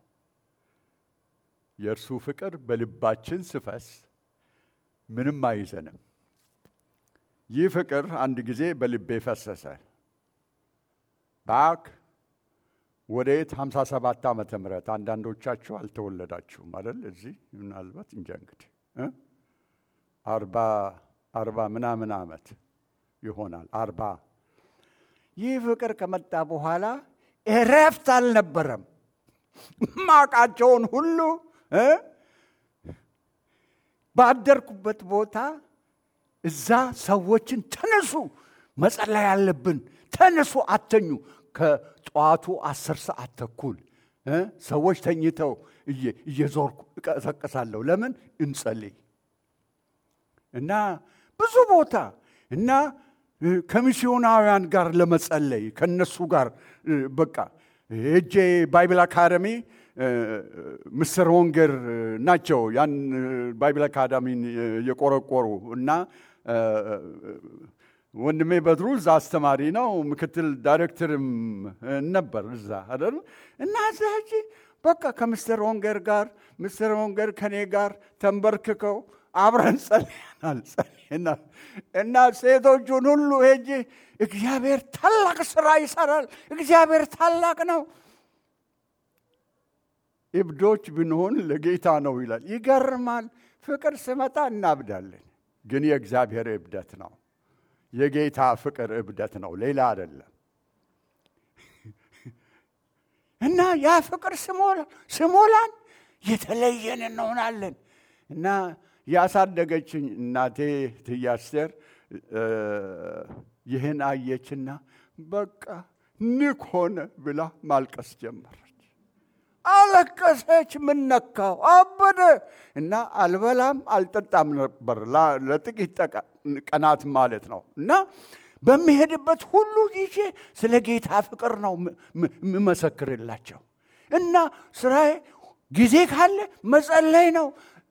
የእርሱ ፍቅር በልባችን ስፈስ ምንም አይዘንም። ይህ ፍቅር አንድ ጊዜ በልቤ ፈሰሰ። ባክ ወደየት 57 ዓመተ ምህረት አንዳንዶቻችሁ አልተወለዳችሁም አይደል? እዚህ ምናልባት እንጃ እንግዲህ አርባ አርባ ምናምን ዓመት ይሆናል አርባ ይህ ፍቅር ከመጣ በኋላ እረፍት አልነበረም። ማቃቸውን ሁሉ ባደርኩበት ቦታ እዛ ሰዎችን ተነሱ፣ መጸለይ ያለብን ተነሱ፣ አተኙ። ከጠዋቱ አስር ሰዓት ተኩል ሰዎች ተኝተው እየዞርኩ እቀሰቅሳለሁ። ለምን እንጸልይ እና ብዙ ቦታ እና ከሚስዮናውያን ጋር ለመጸለይ ከነሱ ጋር በቃ ሄጄ ባይብል አካደሚ ምስር ወንገር ናቸው ያን ባይብል አካዳሚን የቆረቆሩ እና ወንድሜ በድሩ እዛ አስተማሪ ነው፣ ምክትል ዳይሬክተርም ነበር እዛ አይደል እና እዛ በቃ ከምስተር ወንገር ጋር ምስተር ወንገር ከኔ ጋር ተንበርክከው አብረን ጸልየናል ጸልየናል እና ሴቶቹን ሁሉ ሄጄ እግዚአብሔር ታላቅ ስራ ይሰራል፣ እግዚአብሔር ታላቅ ነው። እብዶች ብንሆን ለጌታ ነው ይላል። ይገርማል። ፍቅር ስመጣ እናብዳለን፣ ግን የእግዚአብሔር እብደት ነው። የጌታ ፍቅር እብደት ነው፣ ሌላ አይደለም። እና ያ ፍቅር ስሞላን የተለየን እንሆናለን እና ያሳደገችኝ እናቴ እትዬ አስቴር ይህን አየችና በቃ ንክ ሆነ ብላ ማልቀስ ጀመረች። አለቀሰች። ምን ነካው? አበደ እና አልበላም አልጠጣም ነበር ለጥቂት ቀናት ማለት ነው እና በሚሄድበት ሁሉ ጊዜ ስለ ጌታ ፍቅር ነው የምመሰክርላቸው እና ስራዬ ጊዜ ካለ መጸለይ ነው።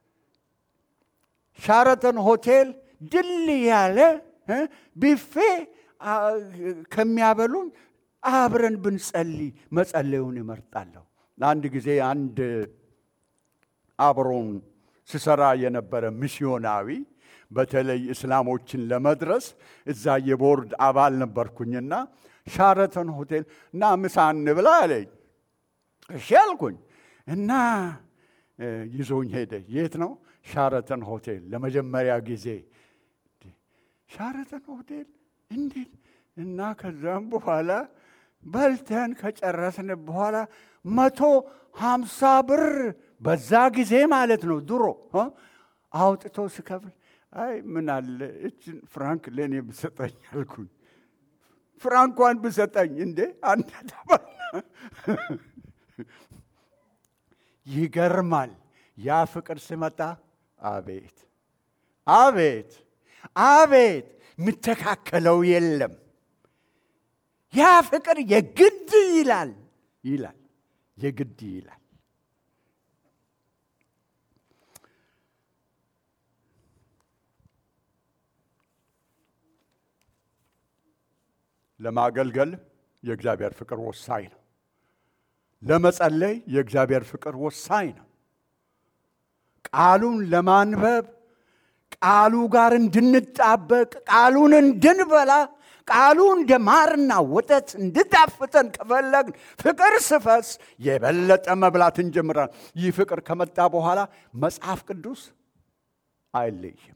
ሻረተን ሆቴል ድል ያለ ቢፌ ከሚያበሉን አብረን ብንጸልይ መጸለዩን ይመርጣለሁ። አንድ ጊዜ አንድ አብሮን ስሰራ የነበረ ሚስዮናዊ በተለይ እስላሞችን ለመድረስ እዛ የቦርድ አባል ነበርኩኝና ሻረተን ሆቴል እና ምሳ እንብላ አለኝ። እሺ አልኩኝ እና ይዞኝ ሄደ። የት ነው? ሻረተን ሆቴል ለመጀመሪያ ጊዜ ሻረተን ሆቴል እንዴት እና ከዛም በኋላ በልተን ከጨረስን በኋላ መቶ ሀምሳ ብር በዛ ጊዜ ማለት ነው ድሮ አውጥቶ ስከፍል አይ ምን አለ እችን ፍራንክ ለእኔ ብሰጠኝ አልኩኝ። ፍራንኳን ብሰጠኝ እንዴ አንድ ይገርማል። ያ ፍቅር ስመጣ አቤት አቤት አቤት የምተካከለው የለም። ያ ፍቅር የግድ ይላል ይላል የግድ ይላል። ለማገልገል የእግዚአብሔር ፍቅር ወሳኝ ነው። ለመጸለይ የእግዚአብሔር ፍቅር ወሳኝ ነው። ቃሉን ለማንበብ ቃሉ ጋር እንድንጣበቅ ቃሉን እንድንበላ ቃሉ እንደ ማርና ወተት እንድጣፍጠን ከፈለግን ፍቅር ስፈስ የበለጠ መብላት እንጀምራል። ይህ ፍቅር ከመጣ በኋላ መጽሐፍ ቅዱስ አይለይም።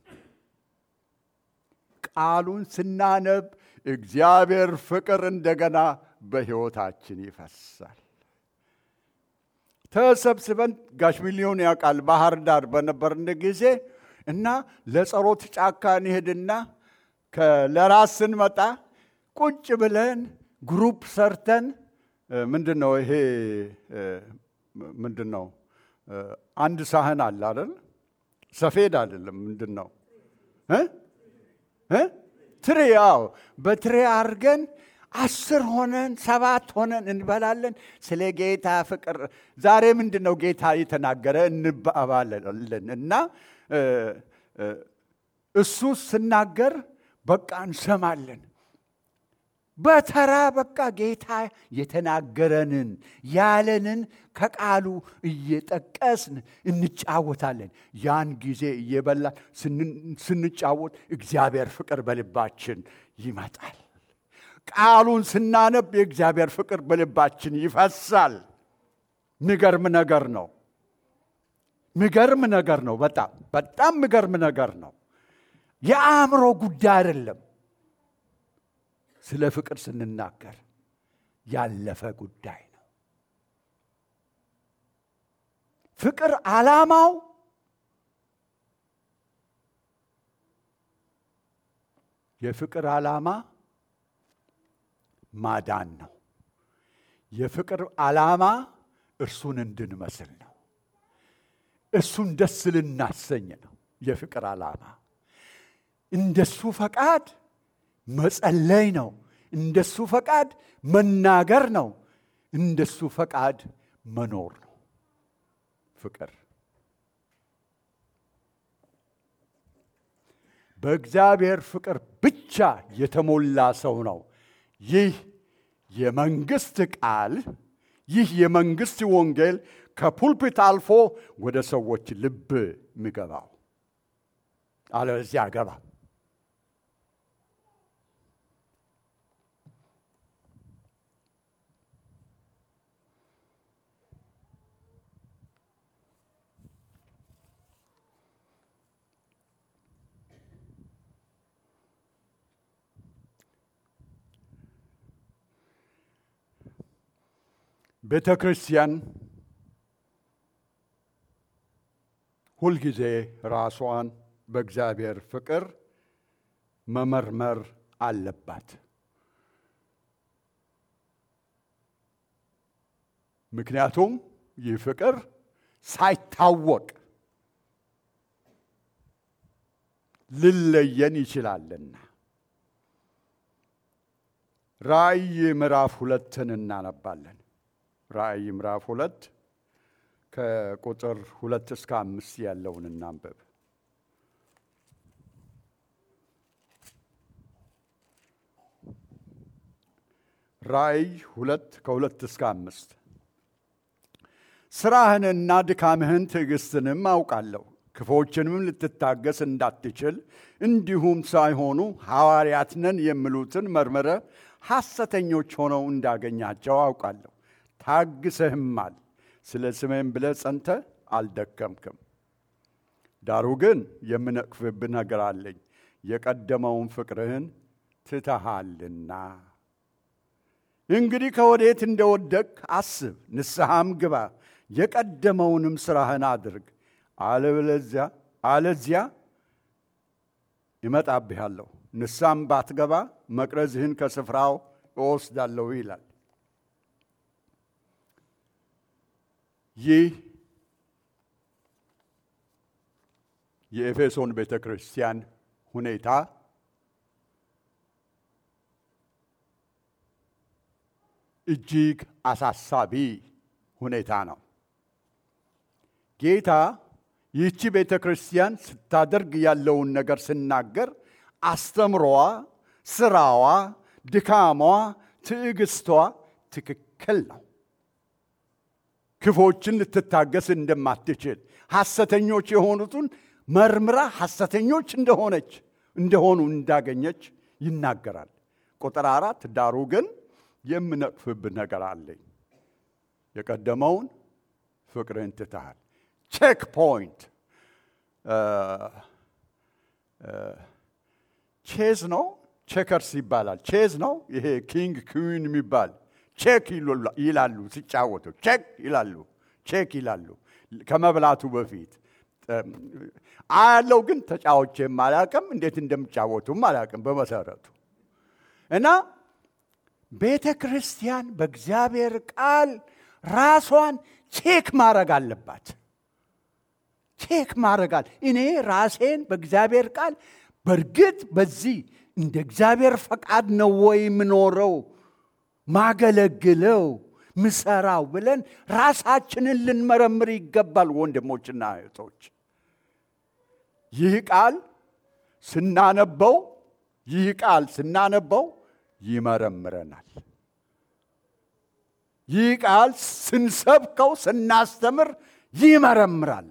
ቃሉን ስናነብ እግዚአብሔር ፍቅር እንደገና በሕይወታችን ይፈሳል። ተሰብስበን ጋሽ ሚሊዮን ያውቃል ባህር ዳር በነበርን ጊዜ እና ለጸሎት ጫካ እንሄድና ለራስ ስንመጣ ቁጭ ብለን ግሩፕ ሰርተን ምንድን ነው ይሄ ምንድን ነው አንድ ሳህን አለ አይደል? ሰፌድ አይደለም። ምንድን ነው ትሬ? አዎ በትሬ አድርገን አስር ሆነን ሰባት ሆነን እንበላለን። ስለ ጌታ ፍቅር ዛሬ ምንድን ነው ጌታ የተናገረ እንባባለን እና እሱ ስናገር በቃ እንሰማለን። በተራ በቃ ጌታ የተናገረንን ያለንን ከቃሉ እየጠቀስን እንጫወታለን። ያን ጊዜ እየበላን ስንጫወት እግዚአብሔር ፍቅር በልባችን ይመጣል። ቃሉን ስናነብ የእግዚአብሔር ፍቅር በልባችን ይፈሳል። ሚገርም ነገር ነው። ሚገርም ነገር ነው። በጣም በጣም ሚገርም ነገር ነው። የአእምሮ ጉዳይ አይደለም። ስለ ፍቅር ስንናገር ያለፈ ጉዳይ ነው። ፍቅር ዓላማው የፍቅር ዓላማ ማዳን ነው። የፍቅር ዓላማ እርሱን እንድንመስል ነው። እሱን ደስ ልናሰኝ ነው የፍቅር ዓላማ። እንደሱ ፈቃድ መጸለይ ነው። እንደሱ ፈቃድ መናገር ነው። እንደሱ ፈቃድ መኖር ነው። ፍቅር በእግዚአብሔር ፍቅር ብቻ የተሞላ ሰው ነው። ይህ የመንግስት ቃል ይህ የመንግስት ወንጌል ከፑልፒት አልፎ ወደ ሰዎች ልብ የሚገባው አለበዚያ ገባ ቤተ ክርስቲያን ሁልጊዜ ራሷን በእግዚአብሔር ፍቅር መመርመር አለባት። ምክንያቱም ይህ ፍቅር ሳይታወቅ ልለየን ይችላልና። ራእይ ምዕራፍ ሁለትን እናነባለን። ራእይ ምዕራፍ ሁለት ከቁጥር ሁለት እስከ አምስት ያለውን እናንበብ። ራእይ ሁለት ከሁለት እስከ አምስት ስራህንና ድካምህን ትዕግስትንም አውቃለሁ ክፎችንም ልትታገስ እንዳትችል እንዲሁም ሳይሆኑ ሐዋርያት ነን የሚሉትን መርምረ ሐሰተኞች ሆነው እንዳገኛቸው አውቃለሁ። ታግሰህማል፣ ስለ ስሜም ብለህ ጸንተህ አልደከምክም። ዳሩ ግን የምነቅፍብህ ነገር አለኝ፣ የቀደመውን ፍቅርህን ትተሃልና። እንግዲህ ከወዴት እንደወደቅ አስብ፣ ንስሐም ግባ፣ የቀደመውንም ሥራህን አድርግ አለበለዚያ አለዚያ ይመጣብሃለሁ፣ ንስሐም ባትገባ መቅረዝህን ከስፍራው እወስዳለሁ ይላል። ይህ የኤፌሶን ቤተ ክርስቲያን ሁኔታ እጅግ አሳሳቢ ሁኔታ ነው። ጌታ ይህቺ ቤተ ክርስቲያን ስታደርግ ያለውን ነገር ስናገር አስተምሮዋ፣ ስራዋ፣ ድካሟ፣ ትዕግስቷ ትክክል ነው። ክፎችን ልትታገስ እንደማትችል ሐሰተኞች የሆኑትን መርምራ ሐሰተኞች እንደሆነች እንደሆኑ እንዳገኘች ይናገራል። ቁጥር አራት ዳሩ ግን የምነቅፍብህ ነገር አለኝ፣ የቀደመውን ፍቅርህን ትተሃል። ቼክ ፖይንት ቼዝ ነው፣ ቼከርስ ይባላል። ቼዝ ነው ይሄ ኪንግ ኩዊን የሚባል ቼክ ይላሉ ሲጫወቱ፣ ቼክ ይላሉ፣ ቼክ ይላሉ ከመብላቱ በፊት አያለው። ግን ተጫዎቼም አላቅም፣ እንዴት እንደሚጫወቱም አላቅም በመሰረቱ እና ቤተ ክርስቲያን በእግዚአብሔር ቃል ራሷን ቼክ ማድረግ አለባት። ቼክ ማድረጋል እኔ ራሴን በእግዚአብሔር ቃል በእርግጥ በዚህ እንደ እግዚአብሔር ፈቃድ ነው ወይ የምኖረው ማገለግለው ምሰራው ብለን ራሳችንን ልንመረምር ይገባል። ወንድሞችና እህቶች ይህ ቃል ስናነበው ይህ ቃል ስናነበው ይመረምረናል። ይህ ቃል ስንሰብከው ስናስተምር ይመረምራል።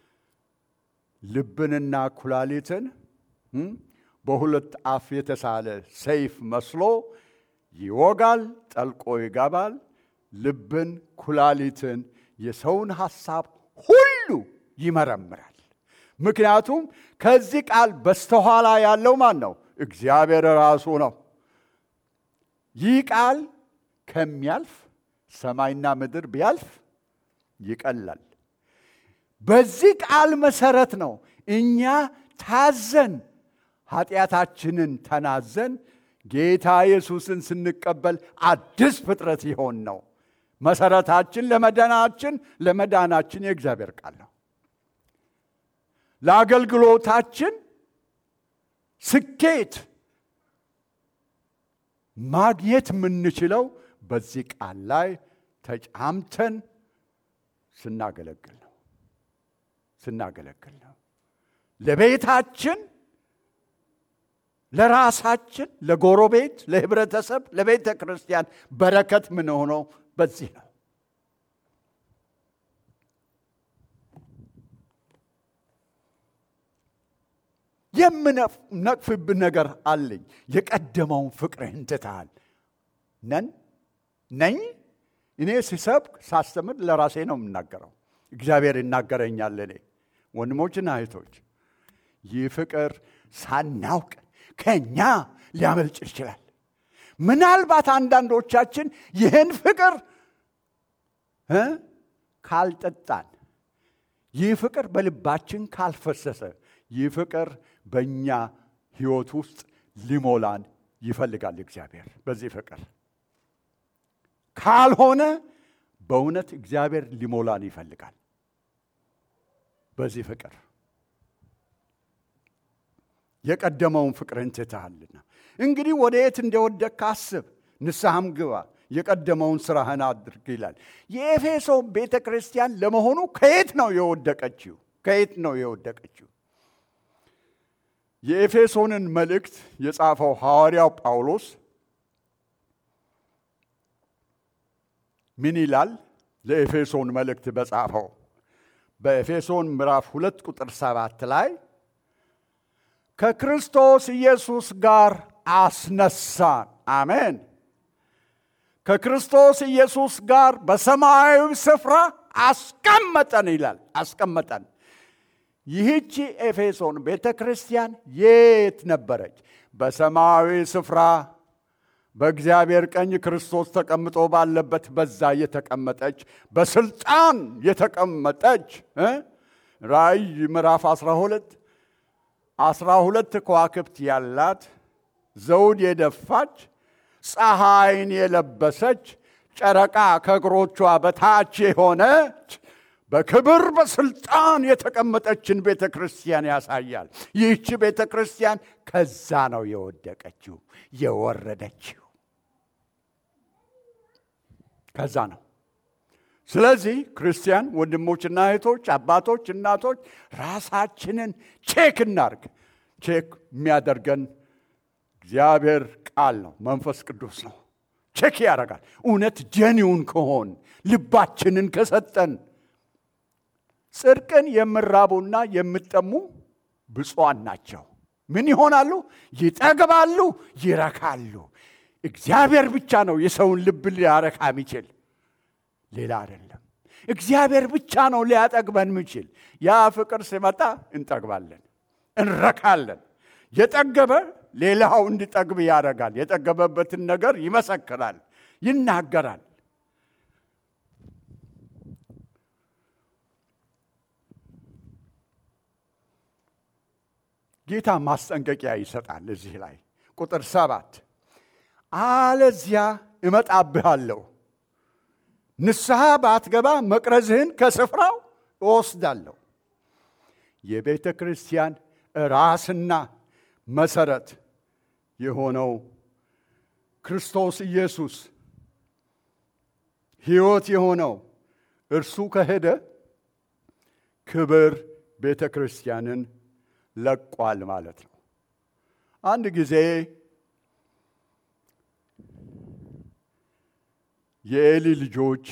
ልብንና ኩላሊትን በሁለት አፍ የተሳለ ሰይፍ መስሎ ይወጋል፣ ጠልቆ ይገባል። ልብን፣ ኩላሊትን፣ የሰውን ሐሳብ ሁሉ ይመረምራል። ምክንያቱም ከዚህ ቃል በስተኋላ ያለው ማን ነው? እግዚአብሔር ራሱ ነው። ይህ ቃል ከሚያልፍ ሰማይና ምድር ቢያልፍ ይቀላል። በዚህ ቃል መሰረት ነው እኛ ታዘን ኃጢአታችንን ተናዘን ጌታ ኢየሱስን ስንቀበል አዲስ ፍጥረት ይሆን ነው። መሰረታችን ለመዳናችን ለመዳናችን የእግዚአብሔር ቃል ነው። ለአገልግሎታችን ስኬት ማግኘት የምንችለው በዚህ ቃል ላይ ተጫምተን ስናገለግል ነው ስናገለግል ነው። ለቤታችን፣ ለራሳችን፣ ለጎረቤት፣ ለህብረተሰብ፣ ለቤተ ክርስቲያን በረከት ምን ሆነው በዚህ ነው። የምነቅፍብህ ነገር አለኝ። የቀደመውን ፍቅርህን ትተሃል። ነን ነኝ እኔ ሲሰብክ ሳስተምር ለራሴ ነው የምናገረው። እግዚአብሔር ይናገረኛል። እኔ ወንድሞችና እህቶች ይህ ፍቅር ሳናውቅ ከእኛ ሊያመልጭ ይችላል። ምናልባት አንዳንዶቻችን ይህን ፍቅር ካልጠጣን፣ ይህ ፍቅር በልባችን ካልፈሰሰ፣ ይህ ፍቅር በእኛ ህይወት ውስጥ ሊሞላን ይፈልጋል እግዚአብሔር በዚህ ፍቅር ካልሆነ በእውነት እግዚአብሔር ሊሞላን ይፈልጋል በዚህ ፍቅር የቀደመውን ፍቅርን ትተሃልና እንግዲህ ወደ የት እንደወደቅክ አስብ ንስሐም ግባ የቀደመውን ስራህን አድርግ ይላል የኤፌሶን ቤተ ክርስቲያን ለመሆኑ ከየት ነው የወደቀችው ከየት ነው የወደቀችው የኤፌሶንን መልእክት የጻፈው ሐዋርያው ጳውሎስ ምን ይላል? ለኤፌሶን መልእክት በጻፈው በኤፌሶን ምዕራፍ ሁለት ቁጥር ሰባት ላይ ከክርስቶስ ኢየሱስ ጋር አስነሳን። አሜን። ከክርስቶስ ኢየሱስ ጋር በሰማያዊ ስፍራ አስቀመጠን ይላል። አስቀመጠን። ይህቺ ኤፌሶን ቤተ ክርስቲያን የት ነበረች? በሰማያዊ ስፍራ በእግዚአብሔር ቀኝ ክርስቶስ ተቀምጦ ባለበት በዛ የተቀመጠች በስልጣን የተቀመጠች ራእይ ምዕራፍ 12 አስራ ሁለት ከዋክብት ያላት ዘውድ የደፋች ፀሐይን የለበሰች ጨረቃ ከእግሮቿ በታች የሆነች በክብር በስልጣን የተቀመጠችን ቤተ ክርስቲያን ያሳያል። ይህች ቤተ ክርስቲያን ከዛ ነው የወደቀችው የወረደችው ከዛ ነው። ስለዚህ ክርስቲያን ወንድሞችና እህቶች፣ አባቶች፣ እናቶች ራሳችንን ቼክ እናርግ። ቼክ የሚያደርገን እግዚአብሔር ቃል ነው፣ መንፈስ ቅዱስ ነው። ቼክ ያደርጋል። እውነት ጀኒውን ከሆን ልባችንን ከሰጠን ጽድቅን የምራቡና የምጠሙ ብፁዓን ናቸው። ምን ይሆናሉ? ይጠግባሉ፣ ይረካሉ። እግዚአብሔር ብቻ ነው የሰውን ልብ ሊያረካ የሚችል ሌላ አይደለም። እግዚአብሔር ብቻ ነው ሊያጠግበን የሚችል። ያ ፍቅር ሲመጣ እንጠግባለን፣ እንረካለን። የጠገበ ሌላው እንዲጠግብ ያደርጋል። የጠገበበትን ነገር ይመሰክራል፣ ይናገራል። ጌታ ማስጠንቀቂያ ይሰጣል እዚህ ላይ ቁጥር ሰባት አለዚያ እመጣብሃለሁ ንስሐ ባትገባ መቅረዝህን ከስፍራው እወስዳለሁ። የቤተ ክርስቲያን ራስና መሰረት የሆነው ክርስቶስ ኢየሱስ ሕይወት የሆነው እርሱ ከሄደ ክብር ቤተ ክርስቲያንን ለቋል ማለት ነው። አንድ ጊዜ የኤሊ ልጆች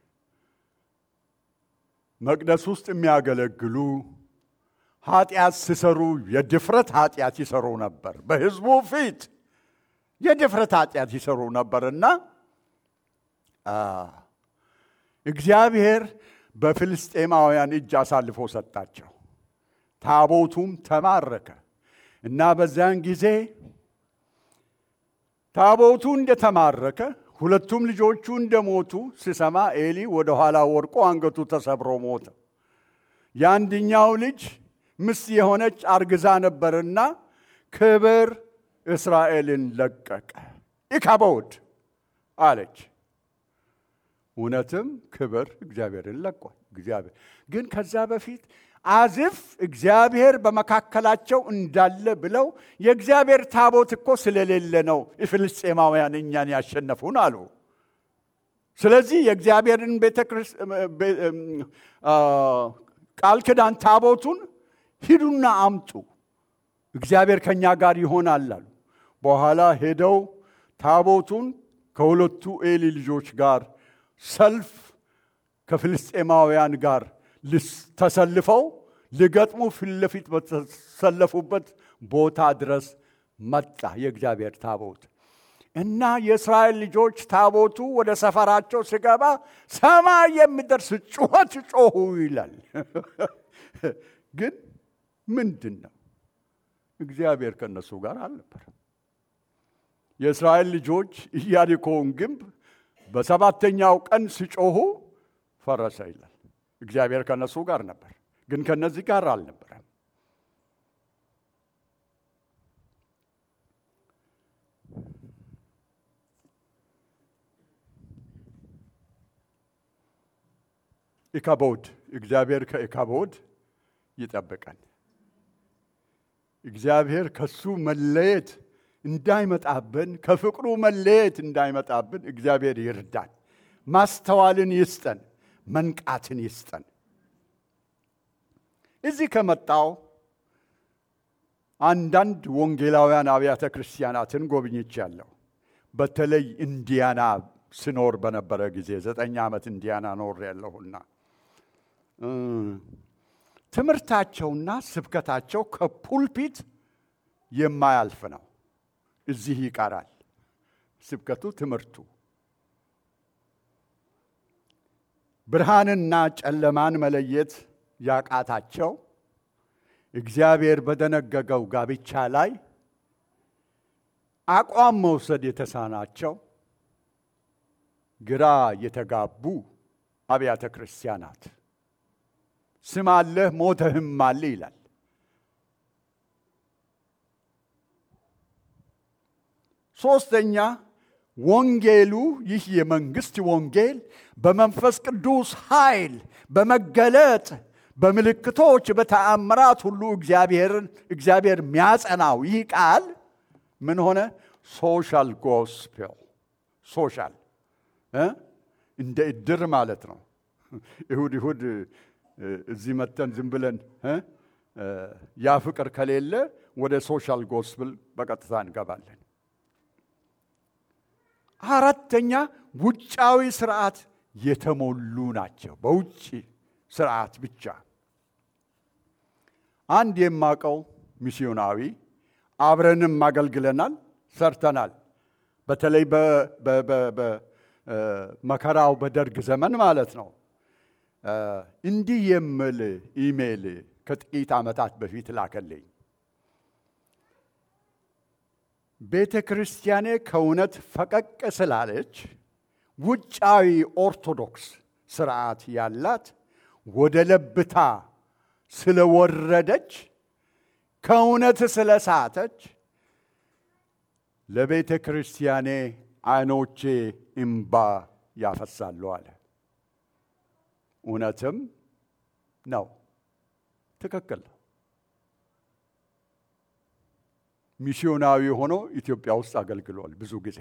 መቅደስ ውስጥ የሚያገለግሉ ኃጢአት ሲሰሩ የድፍረት ኃጢአት ይሰሩ ነበር። በሕዝቡ ፊት የድፍረት ኃጢአት ይሰሩ ነበርና እግዚአብሔር በፍልስጤማውያን እጅ አሳልፎ ሰጣቸው። ታቦቱም ተማረከ እና በዚያን ጊዜ ታቦቱ እንደተማረከ ሁለቱም ልጆቹ እንደሞቱ ሲሰማ ኤሊ ወደ ኋላ ወድቆ አንገቱ ተሰብሮ ሞተ። የአንድኛው ልጅ ሚስት የሆነች አርግዛ ነበርና ክብር እስራኤልን ለቀቀ። ኢካቦድ አለች። እውነትም ክብር እግዚአብሔርን ለቋል። እግዚአብሔር ግን ከዛ በፊት አዝፍ እግዚአብሔር በመካከላቸው እንዳለ ብለው የእግዚአብሔር ታቦት እኮ ስለሌለ ነው የፍልስጤማውያን እኛን ያሸነፉን አሉ። ስለዚህ የእግዚአብሔርን ቤተ ቃል ኪዳን ታቦቱን ሂዱና አምጡ፣ እግዚአብሔር ከእኛ ጋር ይሆናል አሉ። በኋላ ሄደው ታቦቱን ከሁለቱ ኤሊ ልጆች ጋር ሰልፍ ከፍልስጤማውያን ጋር ተሰልፈው ሊገጥሙ ፊት ለፊት በተሰለፉበት ቦታ ድረስ መጣ የእግዚአብሔር ታቦት እና የእስራኤል ልጆች ታቦቱ ወደ ሰፈራቸው ሲገባ ሰማይ የሚደርስ ጩኸት ጮሁ ይላል። ግን ምንድን ነው? እግዚአብሔር ከእነሱ ጋር አልነበረም። የእስራኤል ልጆች ኢያሪኮውን ግንብ በሰባተኛው ቀን ሲጮሁ ፈረሰ ይላል። እግዚአብሔር ከነሱ ጋር ነበር፣ ግን ከነዚህ ጋር አልነበረም። ኢካቦድ እግዚአብሔር ከኢካቦድ ይጠብቀን። እግዚአብሔር ከሱ መለየት እንዳይመጣብን ከፍቅሩ መለየት እንዳይመጣብን እግዚአብሔር ይርዳን። ማስተዋልን ይስጠን፣ መንቃትን ይስጠን። እዚህ ከመጣው አንዳንድ ወንጌላውያን አብያተ ክርስቲያናትን ጎብኝቻለሁ። በተለይ ኢንዲያና ስኖር በነበረ ጊዜ ዘጠኝ ዓመት ኢንዲያና ኖር ያለሁና ትምህርታቸውና ስብከታቸው ከፑልፒት የማያልፍ ነው። እዚህ ይቀራል። ስብከቱ፣ ትምህርቱ ብርሃንና ጨለማን መለየት ያቃታቸው እግዚአብሔር በደነገገው ጋብቻ ላይ አቋም መውሰድ የተሳናቸው ግራ የተጋቡ አብያተ ክርስቲያናት ስም አለህ ሞተህም አለ ይላል። ሶስተኛ ወንጌሉ ይህ የመንግስት ወንጌል በመንፈስ ቅዱስ ኃይል በመገለጥ በምልክቶች በተአምራት ሁሉ እግዚአብሔርን እግዚአብሔር የሚያጸናው ይህ ቃል ምን ሆነ? ሶሻል ጎስፔል ሶሻል እንደ እድር ማለት ነው። ይሁድ ይሁድ እዚህ መተን ዝም ብለን ያ ፍቅር ከሌለ ወደ ሶሻል ጎስፕል በቀጥታ እንገባለን። አራተኛ ውጫዊ ስርዓት የተሞሉ ናቸው። በውጭ ስርዓት ብቻ አንድ የማቀው ሚስዮናዊ አብረንም አገልግለናል፣ ሰርተናል። በተለይ በመከራው በደርግ ዘመን ማለት ነው። እንዲህ የሚል ኢሜይል ከጥቂት ዓመታት በፊት ላከልኝ። ቤተ ክርስቲያኔ ከእውነት ፈቀቅ ስላለች ውጫዊ ኦርቶዶክስ ስርዓት ያላት ወደ ለብታ ስለወረደች ከእውነት ስለሳተች ለቤተ ክርስቲያኔ ዓይኖቼ እምባ ያፈሳሉ አለ። እውነትም ነው፣ ትክክል ነው። ሚስዮናዊ ሆኖ ኢትዮጵያ ውስጥ አገልግሏል ብዙ ጊዜ።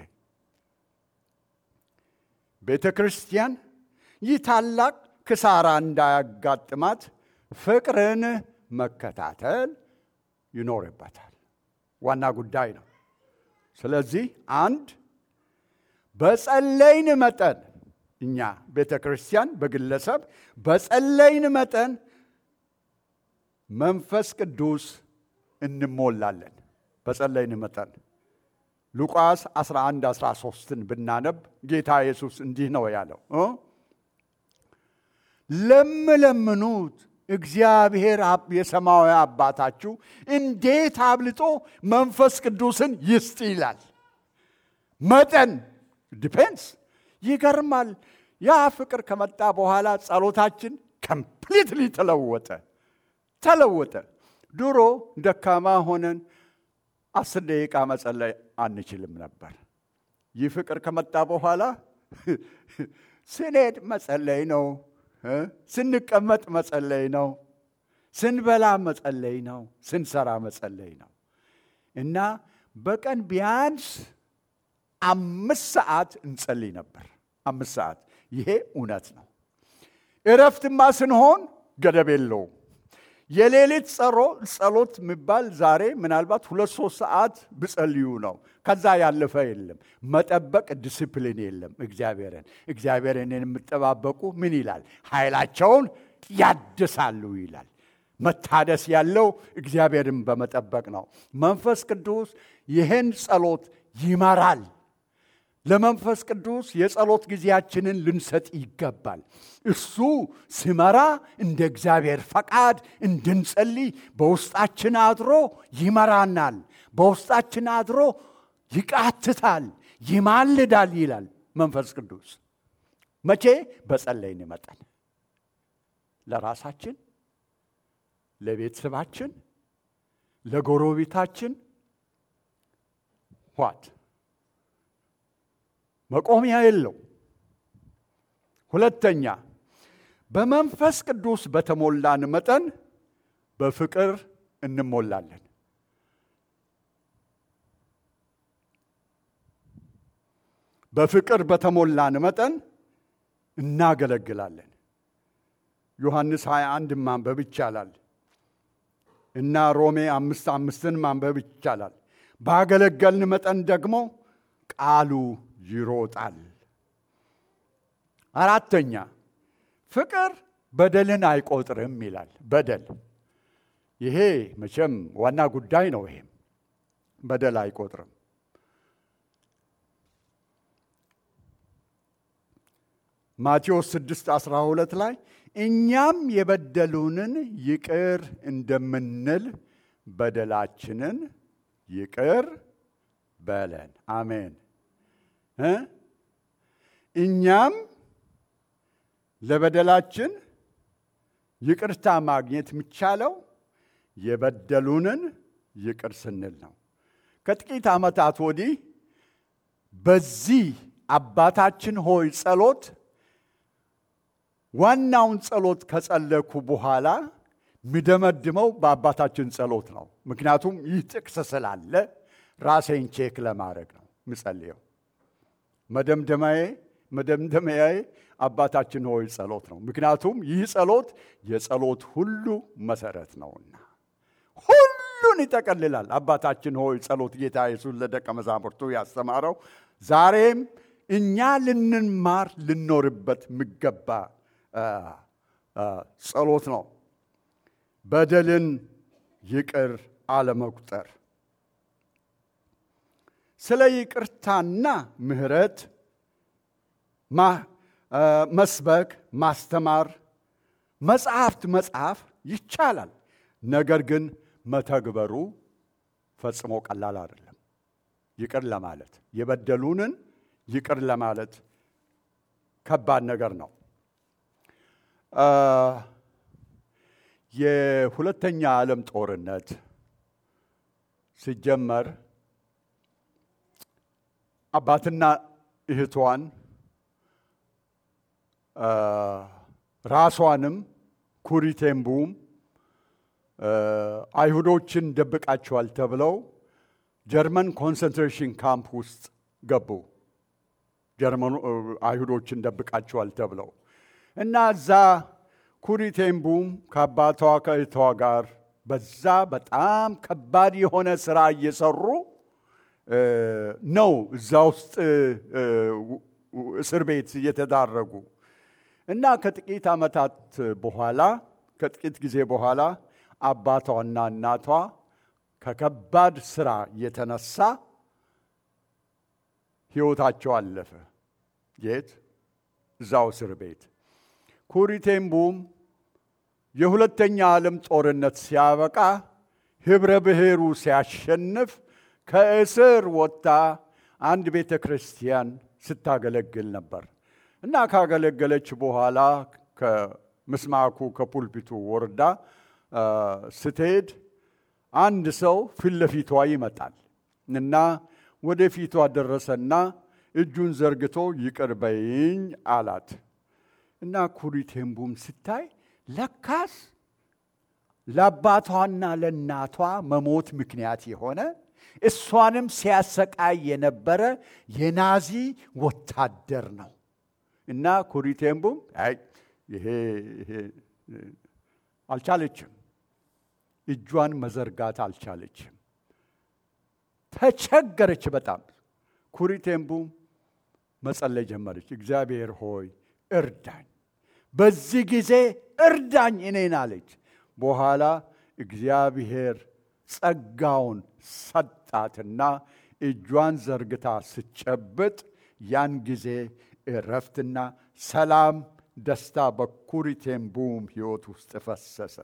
ቤተ ክርስቲያን ይህ ታላቅ ክሳራ እንዳያጋጥማት ፍቅርን መከታተል ይኖርበታል። ዋና ጉዳይ ነው። ስለዚህ አንድ በጸለይን መጠን እኛ ቤተ ክርስቲያን በግለሰብ በጸለይን መጠን መንፈስ ቅዱስ እንሞላለን። በጸለይን መጠን ሉቃስ 11 13ን ብናነብ ጌታ ኢየሱስ እንዲህ ነው ያለው፣ ለምለምኑት እግዚአብሔር የሰማያዊ አባታችሁ እንዴት አብልጦ መንፈስ ቅዱስን ይስጥ ይላል። መጠን ዲፔንስ ይገርማል። ያ ፍቅር ከመጣ በኋላ ጸሎታችን ከምፕሊትሊ ተለወጠ ተለወጠ። ድሮ ደካማ ሆነን አስር ደቂቃ መጸለይ አንችልም ነበር። ይህ ፍቅር ከመጣ በኋላ ስንሄድ መጸለይ ነው፣ ስንቀመጥ መጸለይ ነው፣ ስንበላ መጸለይ ነው፣ ስንሰራ መጸለይ ነው እና በቀን ቢያንስ አምስት ሰዓት እንጸልይ ነበር። አምስት ሰዓት ይሄ እውነት ነው። እረፍትማ ስንሆን ገደብ የለውም። የሌሊት ጸሎት የሚባል ዛሬ ምናልባት ሁለት ሶስት ሰዓት ብጸልዩ ነው። ከዛ ያለፈ የለም። መጠበቅ ዲስፕሊን የለም። እግዚአብሔርን እግዚአብሔርን የምጠባበቁ ምን ይላል? ኃይላቸውን ያድሳሉ ይላል። መታደስ ያለው እግዚአብሔርን በመጠበቅ ነው። መንፈስ ቅዱስ ይህን ጸሎት ይመራል። ለመንፈስ ቅዱስ የጸሎት ጊዜያችንን ልንሰጥ ይገባል። እሱ ሲመራ እንደ እግዚአብሔር ፈቃድ እንድንጸልይ በውስጣችን አድሮ ይመራናል። በውስጣችን አድሮ ይቃትታል፣ ይማልዳል ይላል መንፈስ ቅዱስ። መቼ? በጸለይን መጠን ለራሳችን፣ ለቤተሰባችን፣ ለጎረቤታችን ዋት መቆሚያ የለው። ሁለተኛ በመንፈስ ቅዱስ በተሞላን መጠን በፍቅር እንሞላለን። በፍቅር በተሞላን መጠን እናገለግላለን። ዮሐንስ 21 ማንበብ ይቻላል እና ሮሜ አምስት አምስትን ማንበብ ይቻላል። ባገለገልን መጠን ደግሞ ቃሉ ይሮጣል። አራተኛ ፍቅር በደልን አይቆጥርም ይላል። በደል ይሄ መቼም ዋና ጉዳይ ነው። ይሄም በደል አይቆጥርም። ማቴዎስ 6 12 ላይ እኛም የበደሉንን ይቅር እንደምንል በደላችንን ይቅር በለን። አሜን። እኛም ለበደላችን ይቅርታ ማግኘት የሚቻለው የበደሉንን ይቅር ስንል ነው። ከጥቂት ዓመታት ወዲህ በዚህ አባታችን ሆይ ጸሎት ዋናውን ጸሎት ከጸለኩ በኋላ ምደመድመው በአባታችን ጸሎት ነው። ምክንያቱም ይህ ጥቅስ ስላለ ራሴን ቼክ ለማድረግ ነው ምጸልየው። መደምደማዬ መደምደሚያዬ አባታችን ሆይ ጸሎት ነው። ምክንያቱም ይህ ጸሎት የጸሎት ሁሉ መሰረት ነውና ሁሉን ይጠቀልላል። አባታችን ሆይ ጸሎት ጌታ ኢየሱስ ለደቀ መዛሙርቱ ያስተማረው ዛሬም እኛ ልንማር ልኖርበት የሚገባ ጸሎት ነው። በደልን ይቅር አለመቁጠር ስለ ይቅርታና ምሕረት መስበክ፣ ማስተማር፣ መጽሐፍት መጽሐፍ ይቻላል። ነገር ግን መተግበሩ ፈጽሞ ቀላል አይደለም። ይቅር ለማለት የበደሉንን ይቅር ለማለት ከባድ ነገር ነው። የሁለተኛ ዓለም ጦርነት ሲጀመር አባትና እህቷን ራሷንም ኩሪቴምቡም አይሁዶችን ደብቃቸዋል ተብለው ጀርመን ኮንሰንትሬሽን ካምፕ ውስጥ ገቡ። ጀርመኑ አይሁዶችን ደብቃቸዋል ተብለው እና እዛ ኩሪቴምቡም ከአባቷ ከእህቷ ጋር በዛ በጣም ከባድ የሆነ ስራ እየሰሩ ነው እዛ ውስጥ እስር ቤት እየተዳረጉ እና ከጥቂት ዓመታት በኋላ ከጥቂት ጊዜ በኋላ አባቷና እናቷ ከከባድ ስራ የተነሳ ሕይወታቸው አለፈ። የት? እዛው እስር ቤት። ኩሪቴምቡም የሁለተኛ ዓለም ጦርነት ሲያበቃ ኅብረ ብሔሩ ሲያሸንፍ ከእስር ወጥታ አንድ ቤተ ክርስቲያን ስታገለግል ነበር እና ካገለገለች በኋላ ከምስማኩ ከፑልፒቱ ወርዳ ስትሄድ አንድ ሰው ፊት ለፊቷ ይመጣል እና ወደ ፊቷ ደረሰና እጁን ዘርግቶ ይቅር በይኝ አላት እና ኩሪቴምቡም ስታይ ለካስ ለአባቷና ለእናቷ መሞት ምክንያት የሆነ እሷንም ሲያሰቃይ የነበረ የናዚ ወታደር ነው እና ኩሪቴምቡም አይ ይሄ አልቻለችም። እጇን መዘርጋት አልቻለችም። ተቸገረች በጣም። ኩሪቴምቡም መጸለይ ጀመረች። እግዚአብሔር ሆይ እርዳኝ፣ በዚህ ጊዜ እርዳኝ እኔን አለች። በኋላ እግዚአብሔር ጸጋውን ሰጣትና እጇን ዘርግታ ስጨብጥ ያን ጊዜ እረፍትና ሰላም፣ ደስታ በኩሪቴምቡም ሕይወት ውስጥ ፈሰሰ።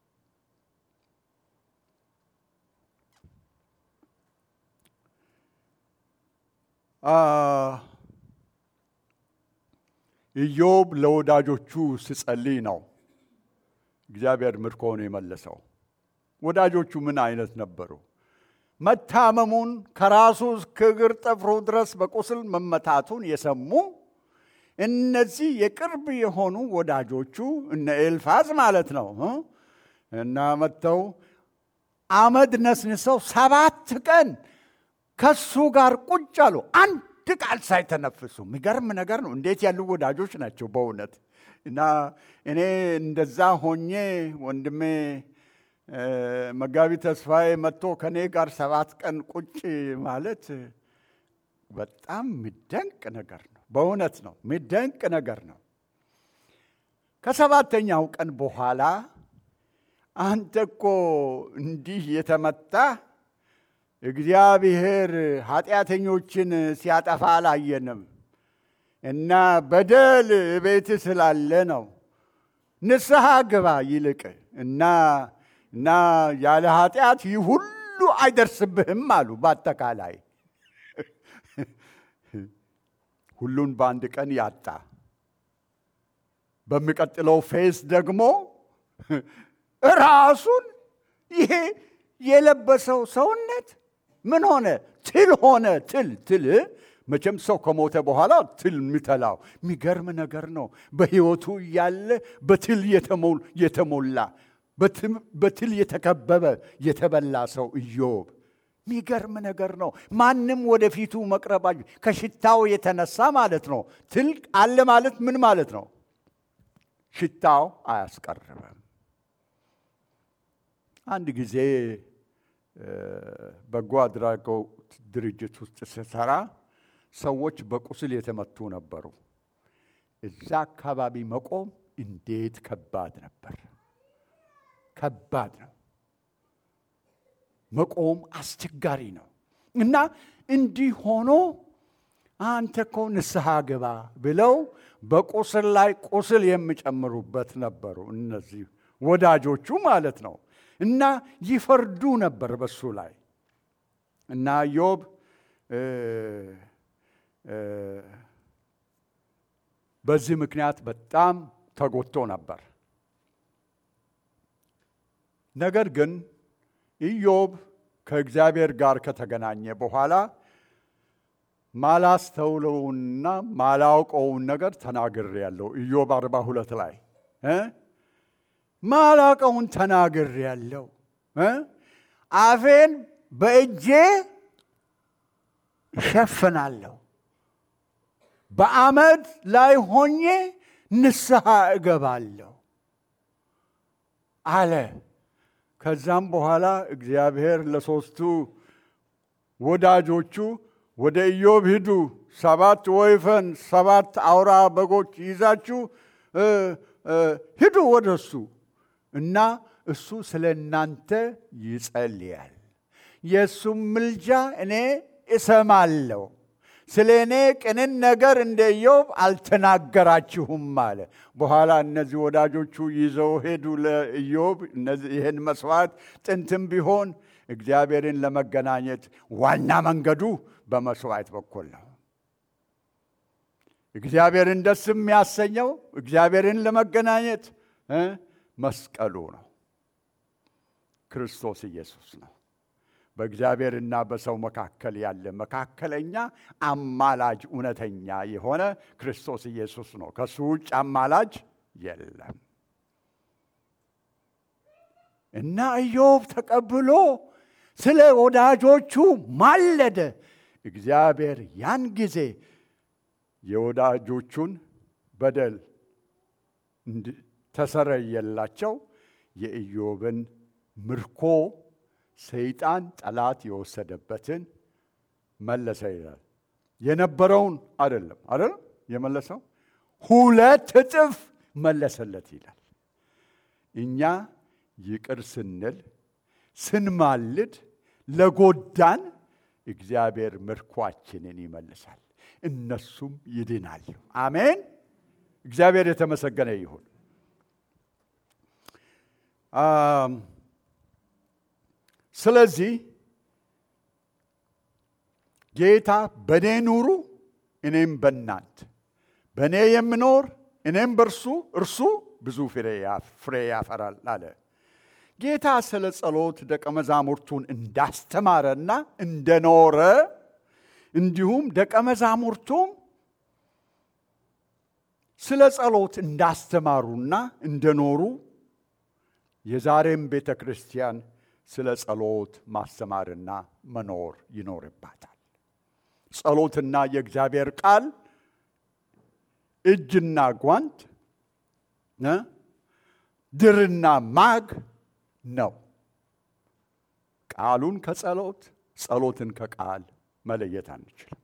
ኢዮብ ለወዳጆቹ ስጸልይ ነው እግዚአብሔር ምርኮውን የመለሰው። ወዳጆቹ ምን አይነት ነበሩ? መታመሙን ከራሱ እስከ እግር ጥፍሩ ድረስ በቁስል መመታቱን የሰሙ እነዚህ የቅርብ የሆኑ ወዳጆቹ እነ ኤልፋዝ ማለት ነው እና መጥተው አመድ ነስንሰው ሰባት ቀን ከሱ ጋር ቁጭ አሉ። አንድ ቃል ሳይተነፍሱ። የሚገርም ነገር ነው። እንዴት ያሉ ወዳጆች ናቸው በእውነት እና እኔ እንደዛ ሆኜ ወንድሜ መጋቢ ተስፋዬ መጥቶ ከኔ ጋር ሰባት ቀን ቁጭ ማለት በጣም የሚደንቅ ነገር ነው። በእውነት ነው፣ የሚደንቅ ነገር ነው። ከሰባተኛው ቀን በኋላ አንተ እኮ እንዲህ የተመታ እግዚአብሔር ኃጢአተኞችን ሲያጠፋ አላየንም እና በደል ቤት ስላለ ነው። ንስሐ ግባ ይልቅ እና እና ያለ ኃጢአት ይህ ሁሉ አይደርስብህም አሉ። በአጠቃላይ ሁሉን በአንድ ቀን ያጣ በሚቀጥለው ፌስ ደግሞ ራሱን ይሄ የለበሰው ሰውነት ምን ሆነ? ትል ሆነ። ትል ትል መቼም ሰው ከሞተ በኋላ ትል የሚተላው የሚገርም ነገር ነው። በሕይወቱ እያለ በትል የተሞላ በትል የተከበበ የተበላ ሰው ኢዮብ የሚገርም ነገር ነው። ማንም ወደፊቱ መቅረባ ከሽታው የተነሳ ማለት ነው። ትል አለ ማለት ምን ማለት ነው? ሽታው አያስቀርብም። አንድ ጊዜ በጎ አድራጎት ድርጅት ውስጥ ስሰራ ሰዎች በቁስል የተመቱ ነበሩ። እዛ አካባቢ መቆም እንዴት ከባድ ነበር! ከባድ ነው። መቆም አስቸጋሪ ነው እና እንዲህ ሆኖ አንተ እኮ ንስሐ ግባ ብለው በቁስል ላይ ቁስል የሚጨምሩበት ነበሩ። እነዚህ ወዳጆቹ ማለት ነው እና ይፈርዱ ነበር በሱ ላይ እና ኢዮብ በዚህ ምክንያት በጣም ተጎድቶ ነበር። ነገር ግን ኢዮብ ከእግዚአብሔር ጋር ከተገናኘ በኋላ ማላስተውለውንና ማላውቀውን ነገር ተናግር ያለው ኢዮብ አርባ ሁለት ላይ ማላውቀውን ተናግር ያለው አፌን በእጄ እሸፍናለሁ፣ በአመድ ላይ ሆኜ ንስሐ እገባለሁ አለ። ከዛም በኋላ እግዚአብሔር ለሶስቱ ወዳጆቹ ወደ ኢዮብ ሂዱ፣ ሰባት ወይፈን፣ ሰባት አውራ በጎች ይዛችሁ ሂዱ ወደ እሱ እና እሱ ስለ እናንተ ይጸልያል። የእሱም ምልጃ እኔ እሰማለሁ። ስለ እኔ ቅንን ነገር እንደ ኢዮብ አልተናገራችሁም አለ። በኋላ እነዚህ ወዳጆቹ ይዘው ሄዱ ለኢዮብ ይህን መስዋዕት። ጥንትም ቢሆን እግዚአብሔርን ለመገናኘት ዋና መንገዱ በመስዋዕት በኩል ነው። እግዚአብሔርን ደስ የሚያሰኘው እግዚአብሔርን ለመገናኘት መስቀሉ ነው። ክርስቶስ ኢየሱስ ነው። በእግዚአብሔርና በሰው መካከል ያለ መካከለኛ አማላጅ እውነተኛ የሆነ ክርስቶስ ኢየሱስ ነው። ከሱ ውጭ አማላጅ የለም እና ኢዮብ ተቀብሎ ስለ ወዳጆቹ ማለደ። እግዚአብሔር ያን ጊዜ የወዳጆቹን በደል ተሰረየላቸው። የኢዮብን ምርኮ ሰይጣን ጠላት የወሰደበትን መለሰ ይላል። የነበረውን አይደለም አይደለም የመለሰው ሁለት እጥፍ መለሰለት ይላል። እኛ ይቅር ስንል ስንማልድ ለጎዳን እግዚአብሔር ምርኳችንን ይመልሳል፣ እነሱም ይድናሉ። አሜን። እግዚአብሔር የተመሰገነ ይሁን። ስለዚህ ጌታ በእኔ ኑሩ እኔም በእናንተ በእኔ የምኖር እኔም በእርሱ እርሱ ብዙ ፍሬ ያፈራል አለ። ጌታ ስለ ጸሎት ደቀ መዛሙርቱን እንዳስተማረና እንደኖረ እንዲሁም ደቀ መዛሙርቱም ስለ ጸሎት እንዳስተማሩና እንደኖሩ የዛሬም ቤተ ክርስቲያን ስለ ጸሎት ማስተማርና መኖር ይኖርባታል። ጸሎትና የእግዚአብሔር ቃል እጅና ጓንት ድርና ማግ ነው። ቃሉን ከጸሎት ጸሎትን ከቃል መለየት አንችልም።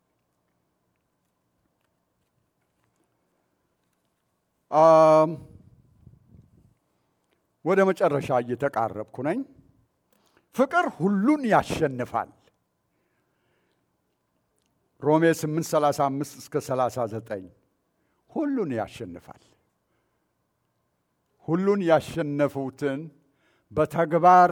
ወደ መጨረሻ እየተቃረብኩ ነኝ። ፍቅር ሁሉን ያሸንፋል። ሮሜ 8 35 እስከ 39 ሁሉን ያሸንፋል። ሁሉን ያሸነፉትን በተግባር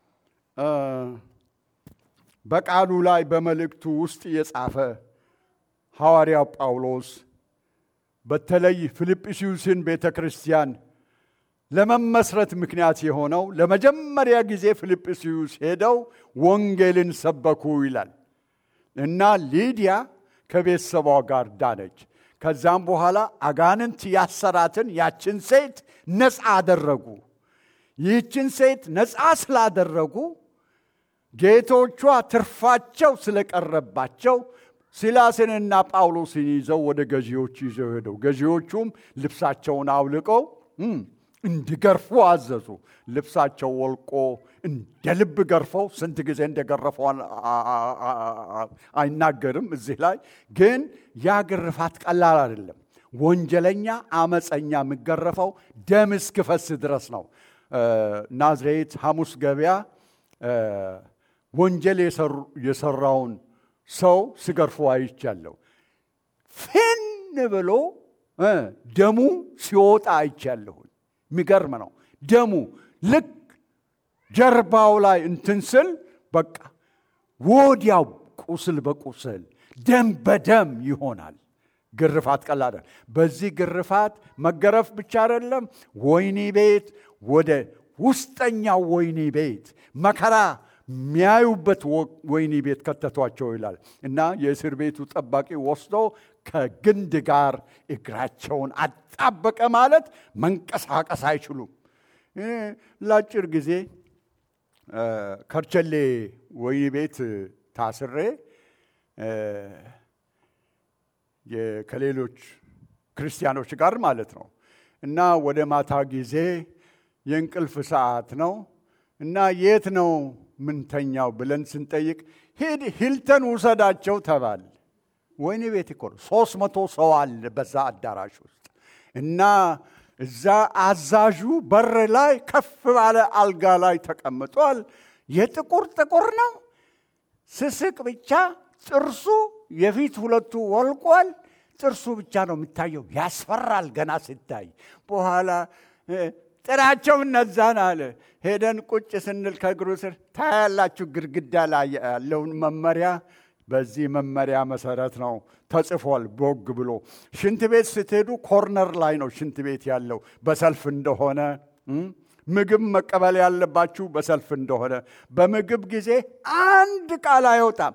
በቃሉ ላይ በመልእክቱ ውስጥ የጻፈ ሐዋርያው ጳውሎስ በተለይ ፊልጵስዩስን ቤተ ክርስቲያን ለመመስረት ምክንያት የሆነው ለመጀመሪያ ጊዜ ፊልጵስዩስ ሄደው ወንጌልን ሰበኩ ይላል እና ሊዲያ ከቤተሰቧ ጋር ዳነች። ከዛም በኋላ አጋንንት ያሰራትን ያችን ሴት ነፃ አደረጉ። ይህችን ሴት ነፃ ስላደረጉ ጌቶቿ ትርፋቸው ስለቀረባቸው ሲላስንና ጳውሎስን ይዘው ወደ ገዢዎች ይዘው ሄደው ገዢዎቹም ልብሳቸውን አውልቀው እንዲገርፉ አዘዙ። ልብሳቸው ወልቆ እንደ ልብ ገርፈው ስንት ጊዜ እንደገረፈው አይናገርም እዚህ ላይ ግን ያ ግርፋት ቀላል አይደለም። ወንጀለኛ አመፀኛ የሚገረፈው ደም እስክፈስ ድረስ ነው። ናዝሬት ሐሙስ ገበያ ወንጀል የሰራውን ሰው ሲገርፉ አይቻለሁ። ፊን ብሎ ደሙ ሲወጣ አይቻለሁን። የሚገርም ነው። ደሙ ልክ ጀርባው ላይ እንትን ስል በቃ ወዲያው ቁስል በቁስል ደም በደም ይሆናል። ግርፋት ቀላል በዚህ ግርፋት መገረፍ ብቻ አይደለም፣ ወይኒ ቤት ወደ ውስጠኛው ወይኒ ቤት መከራ የሚያዩበት ወይኒ ቤት ከተቷቸው ይላል እና የእስር ቤቱ ጠባቂ ወስዶ ከግንድ ጋር እግራቸውን አጣበቀ ማለት መንቀሳቀስ አይችሉም። ለአጭር ጊዜ ከርቸሌ ወይኒ ቤት ታስሬ ከሌሎች ክርስቲያኖች ጋር ማለት ነው እና ወደ ማታ ጊዜ የእንቅልፍ ሰዓት ነው እና የት ነው ምንተኛው ብለን ስንጠይቅ ሂድ ሂልተን ውሰዳቸው ተባል። ወይኔ ቤት እኮ ነው። ሶስት መቶ ሰው አለ በዛ አዳራሽ ውስጥ እና እዛ አዛዡ በር ላይ ከፍ ባለ አልጋ ላይ ተቀምጧል። የጥቁር ጥቁር ነው። ስስቅ ብቻ ጥርሱ የፊት ሁለቱ ወልቋል። ጥርሱ ብቻ ነው የሚታየው። ያስፈራል ገና ሲታይ። በኋላ ጥራቸው እነዛን አለ። ሄደን ቁጭ ስንል ከእግሩ ስር ታያላችሁ ግድግዳ ላይ ያለውን መመሪያ። በዚህ መመሪያ መሰረት ነው ተጽፏል ቦግ ብሎ። ሽንት ቤት ስትሄዱ ኮርነር ላይ ነው ሽንት ቤት ያለው በሰልፍ እንደሆነ ምግብ መቀበል ያለባችሁ በሰልፍ እንደሆነ። በምግብ ጊዜ አንድ ቃል አይወጣም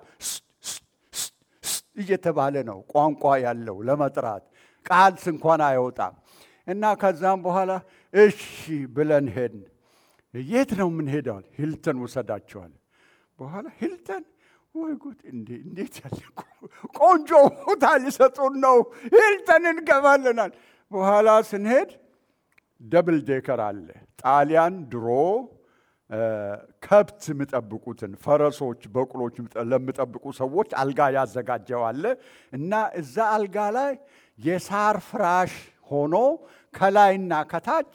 እየተባለ ነው ቋንቋ ያለው ለመጥራት ቃል እንኳን አይወጣም። እና ከዛም በኋላ እሺ ብለን ሄድን። የት ነው የምንሄደው? ሂልተን ውሰዳቸዋል። በኋላ ሂልተን ወይ ጉድ! እንዴት ያለ ቆንጆ ቦታ ሊሰጡን ነው! ሂልተን እንገባለናል። በኋላ ስንሄድ ደብል ዴከር አለ። ጣሊያን ድሮ ከብት የሚጠብቁትን ፈረሶች፣ በቅሎች ለሚጠብቁ ሰዎች አልጋ ያዘጋጀዋለ እና እዛ አልጋ ላይ የሳር ፍራሽ ሆኖ ከላይና ከታች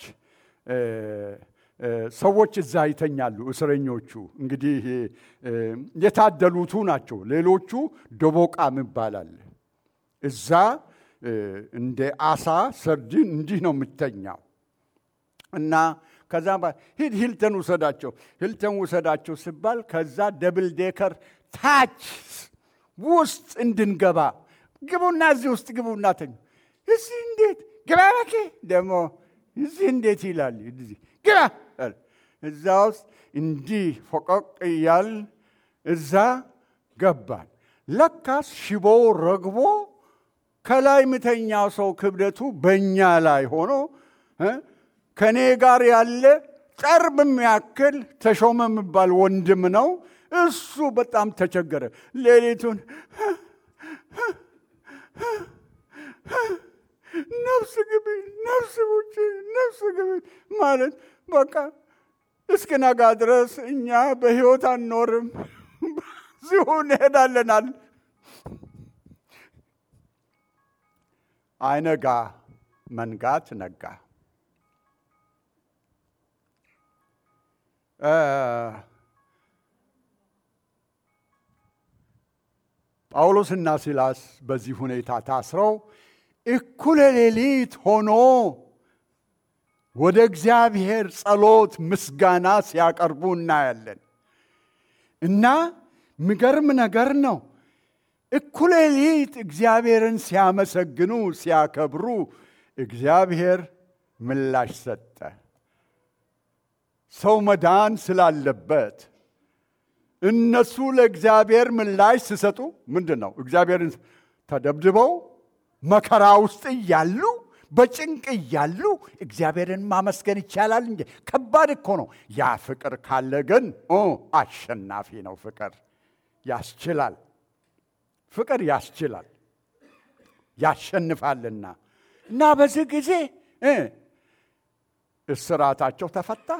ሰዎች እዛ ይተኛሉ። እስረኞቹ እንግዲህ የታደሉቱ ናቸው። ሌሎቹ ዶቦቃም ይባላል። እዛ እንደ አሳ ሰርዲን እንዲህ ነው የምተኛው እና ከዛ ሂድ ሂልተን ውሰዳቸው፣ ሂልተን ውሰዳቸው ሲባል ከዛ ደብል ዴከር ታች ውስጥ እንድንገባ ግቡና እዚህ ውስጥ ግቡና ተኙ። እዚህ እንዴት ግባ በኬ ደግሞ እዚህ እንዴት ይላል ግባ እዛ ውስጥ እንዲህ ፎቀቅ እያል እዛ ገባን። ለካስ ሽቦ ረግቦ ከላይ ምተኛው ሰው ክብደቱ በእኛ ላይ ሆኖ ከእኔ ጋር ያለ ጠርብ የሚያክል ተሾመ የሚባል ወንድም ነው። እሱ በጣም ተቸገረ። ሌሊቱን ነፍስ ግቢ፣ ነፍስ ውጭ፣ ነፍስ ግቢ ማለት በቃ እስክነጋ ድረስ እኛ በሕይወት አንኖርም፣ እዚሁ እንሄዳለናል። አይነጋ መንጋት ነጋ። ጳውሎስና ሲላስ በዚህ ሁኔታ ታስረው እኩለ ሌሊት ሆኖ ወደ እግዚአብሔር ጸሎት ምስጋና ሲያቀርቡ እናያለን። እና የሚገርም ነገር ነው። እኩለ ሌሊት እግዚአብሔርን ሲያመሰግኑ ሲያከብሩ እግዚአብሔር ምላሽ ሰጠ። ሰው መዳን ስላለበት እነሱ ለእግዚአብሔር ምላሽ ሲሰጡ ምንድን ነው እግዚአብሔርን ተደብድበው መከራ ውስጥ እያሉ በጭንቅ እያሉ እግዚአብሔርን ማመስገን ይቻላል እንጂ ከባድ እኮ ነው። ያ ፍቅር ካለ ግን አሸናፊ ነው። ፍቅር ያስችላል። ፍቅር ያስችላል፣ ያሸንፋልና እና በዚህ ጊዜ እስራታቸው ተፈታ።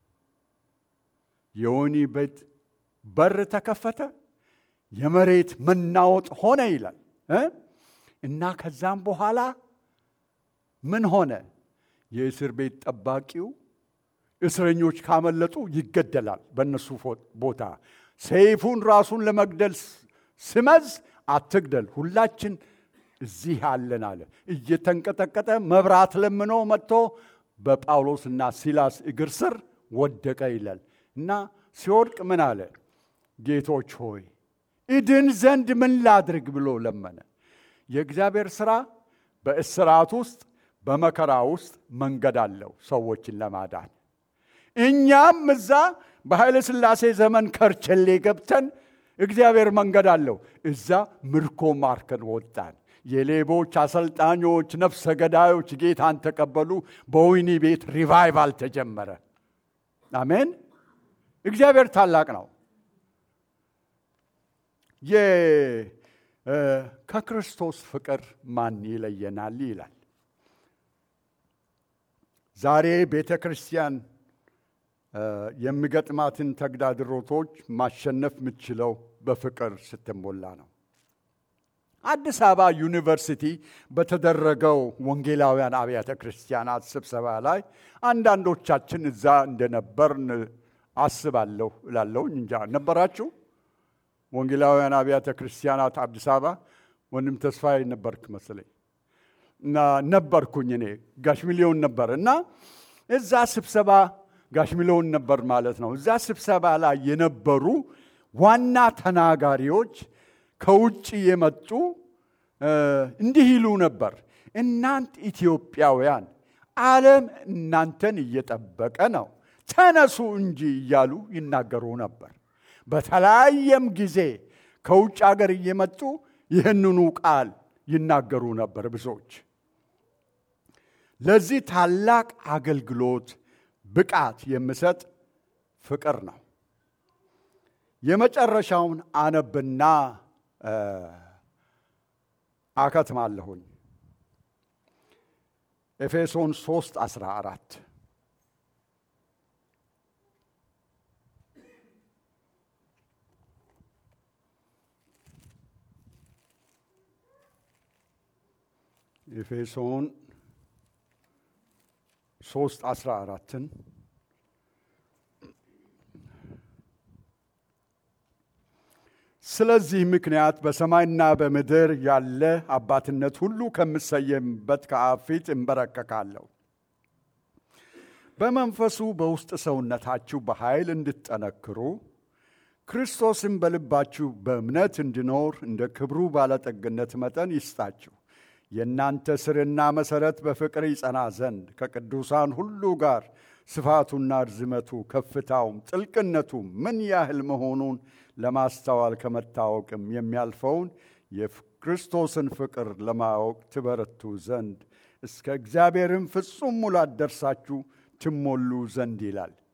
የወህኒ ቤት በር ተከፈተ። የመሬት መናወጥ ሆነ ይላል እና ከዛም በኋላ ምን ሆነ? የእስር ቤት ጠባቂው እስረኞች ካመለጡ ይገደላል። በእነሱ ቦታ ሰይፉን ራሱን ለመግደል ስመዝ አትግደል፣ ሁላችን እዚህ አለን አለ። እየተንቀጠቀጠ መብራት ለምኖ መጥቶ በጳውሎስና ሲላስ እግር ስር ወደቀ ይላል እና ሲወድቅ ምን አለ? ጌቶች ሆይ እድን ዘንድ ምን ላድርግ ብሎ ለመነ። የእግዚአብሔር ሥራ በእስራት ውስጥ በመከራ ውስጥ መንገድ አለው ሰዎችን ለማዳን። እኛም እዛ በኃይለ ሥላሴ ዘመን ከርቸሌ ገብተን እግዚአብሔር መንገድ አለው። እዛ ምርኮ ማርከን ወጣን። የሌቦች አሰልጣኞች፣ ነፍሰ ገዳዮች ጌታን ተቀበሉ። በወህኒ ቤት ሪቫይቫል ተጀመረ። አሜን። እግዚአብሔር ታላቅ ነው። ከክርስቶስ ፍቅር ማን ይለየናል ይላል። ዛሬ ቤተ ክርስቲያን የሚገጥማትን ተግዳሮቶች ማሸነፍ የምትችለው በፍቅር ስትሞላ ነው። አዲስ አበባ ዩኒቨርሲቲ በተደረገው ወንጌላውያን አብያተ ክርስቲያናት ስብሰባ ላይ አንዳንዶቻችን እዛ እንደነበርን አስባለሁ እላለሁ። እንጃ ነበራችሁ? ወንጌላውያን አብያተ ክርስቲያናት አዲስ አበባ ወንድም ተስፋዬ ነበርክ መሰለኝ እና ነበርኩኝ እኔ ጋሽ ሚሊዮን ነበር እና እዛ ስብሰባ ጋሽ ሚሊዮን ነበር ማለት ነው። እዛ ስብሰባ ላይ የነበሩ ዋና ተናጋሪዎች ከውጭ የመጡ እንዲህ ይሉ ነበር። እናንት ኢትዮጵያውያን ዓለም እናንተን እየጠበቀ ነው፣ ተነሱ እንጂ እያሉ ይናገሩ ነበር። በተለያየም ጊዜ ከውጭ ሀገር እየመጡ ይህንኑ ቃል ይናገሩ ነበር ብዙዎች። ለዚህ ታላቅ አገልግሎት ብቃት የምሰጥ ፍቅር ነው። የመጨረሻውን አነብና አከትማለሁኝ። ኤፌሶን 3 14 ኤፌሶን 3 14ን ስለዚህ ምክንያት በሰማይና በምድር ያለ አባትነት ሁሉ ከምሰየምበት ከአብ ፊት እንበረከካለሁ። በመንፈሱ በውስጥ ሰውነታችሁ በኃይል እንድትጠነክሩ ክርስቶስም በልባችሁ በእምነት እንዲኖር እንደ ክብሩ ባለጠግነት መጠን ይስጣችሁ። የእናንተ ስርና መሠረት በፍቅር ይጸና ዘንድ ከቅዱሳን ሁሉ ጋር ስፋቱና ርዝመቱ ከፍታውም ጥልቅነቱም ምን ያህል መሆኑን ለማስተዋል ከመታወቅም የሚያልፈውን የክርስቶስን ፍቅር ለማወቅ ትበረቱ ዘንድ እስከ እግዚአብሔርም ፍጹም ሙላት ደርሳችሁ ትሞሉ ዘንድ ይላል።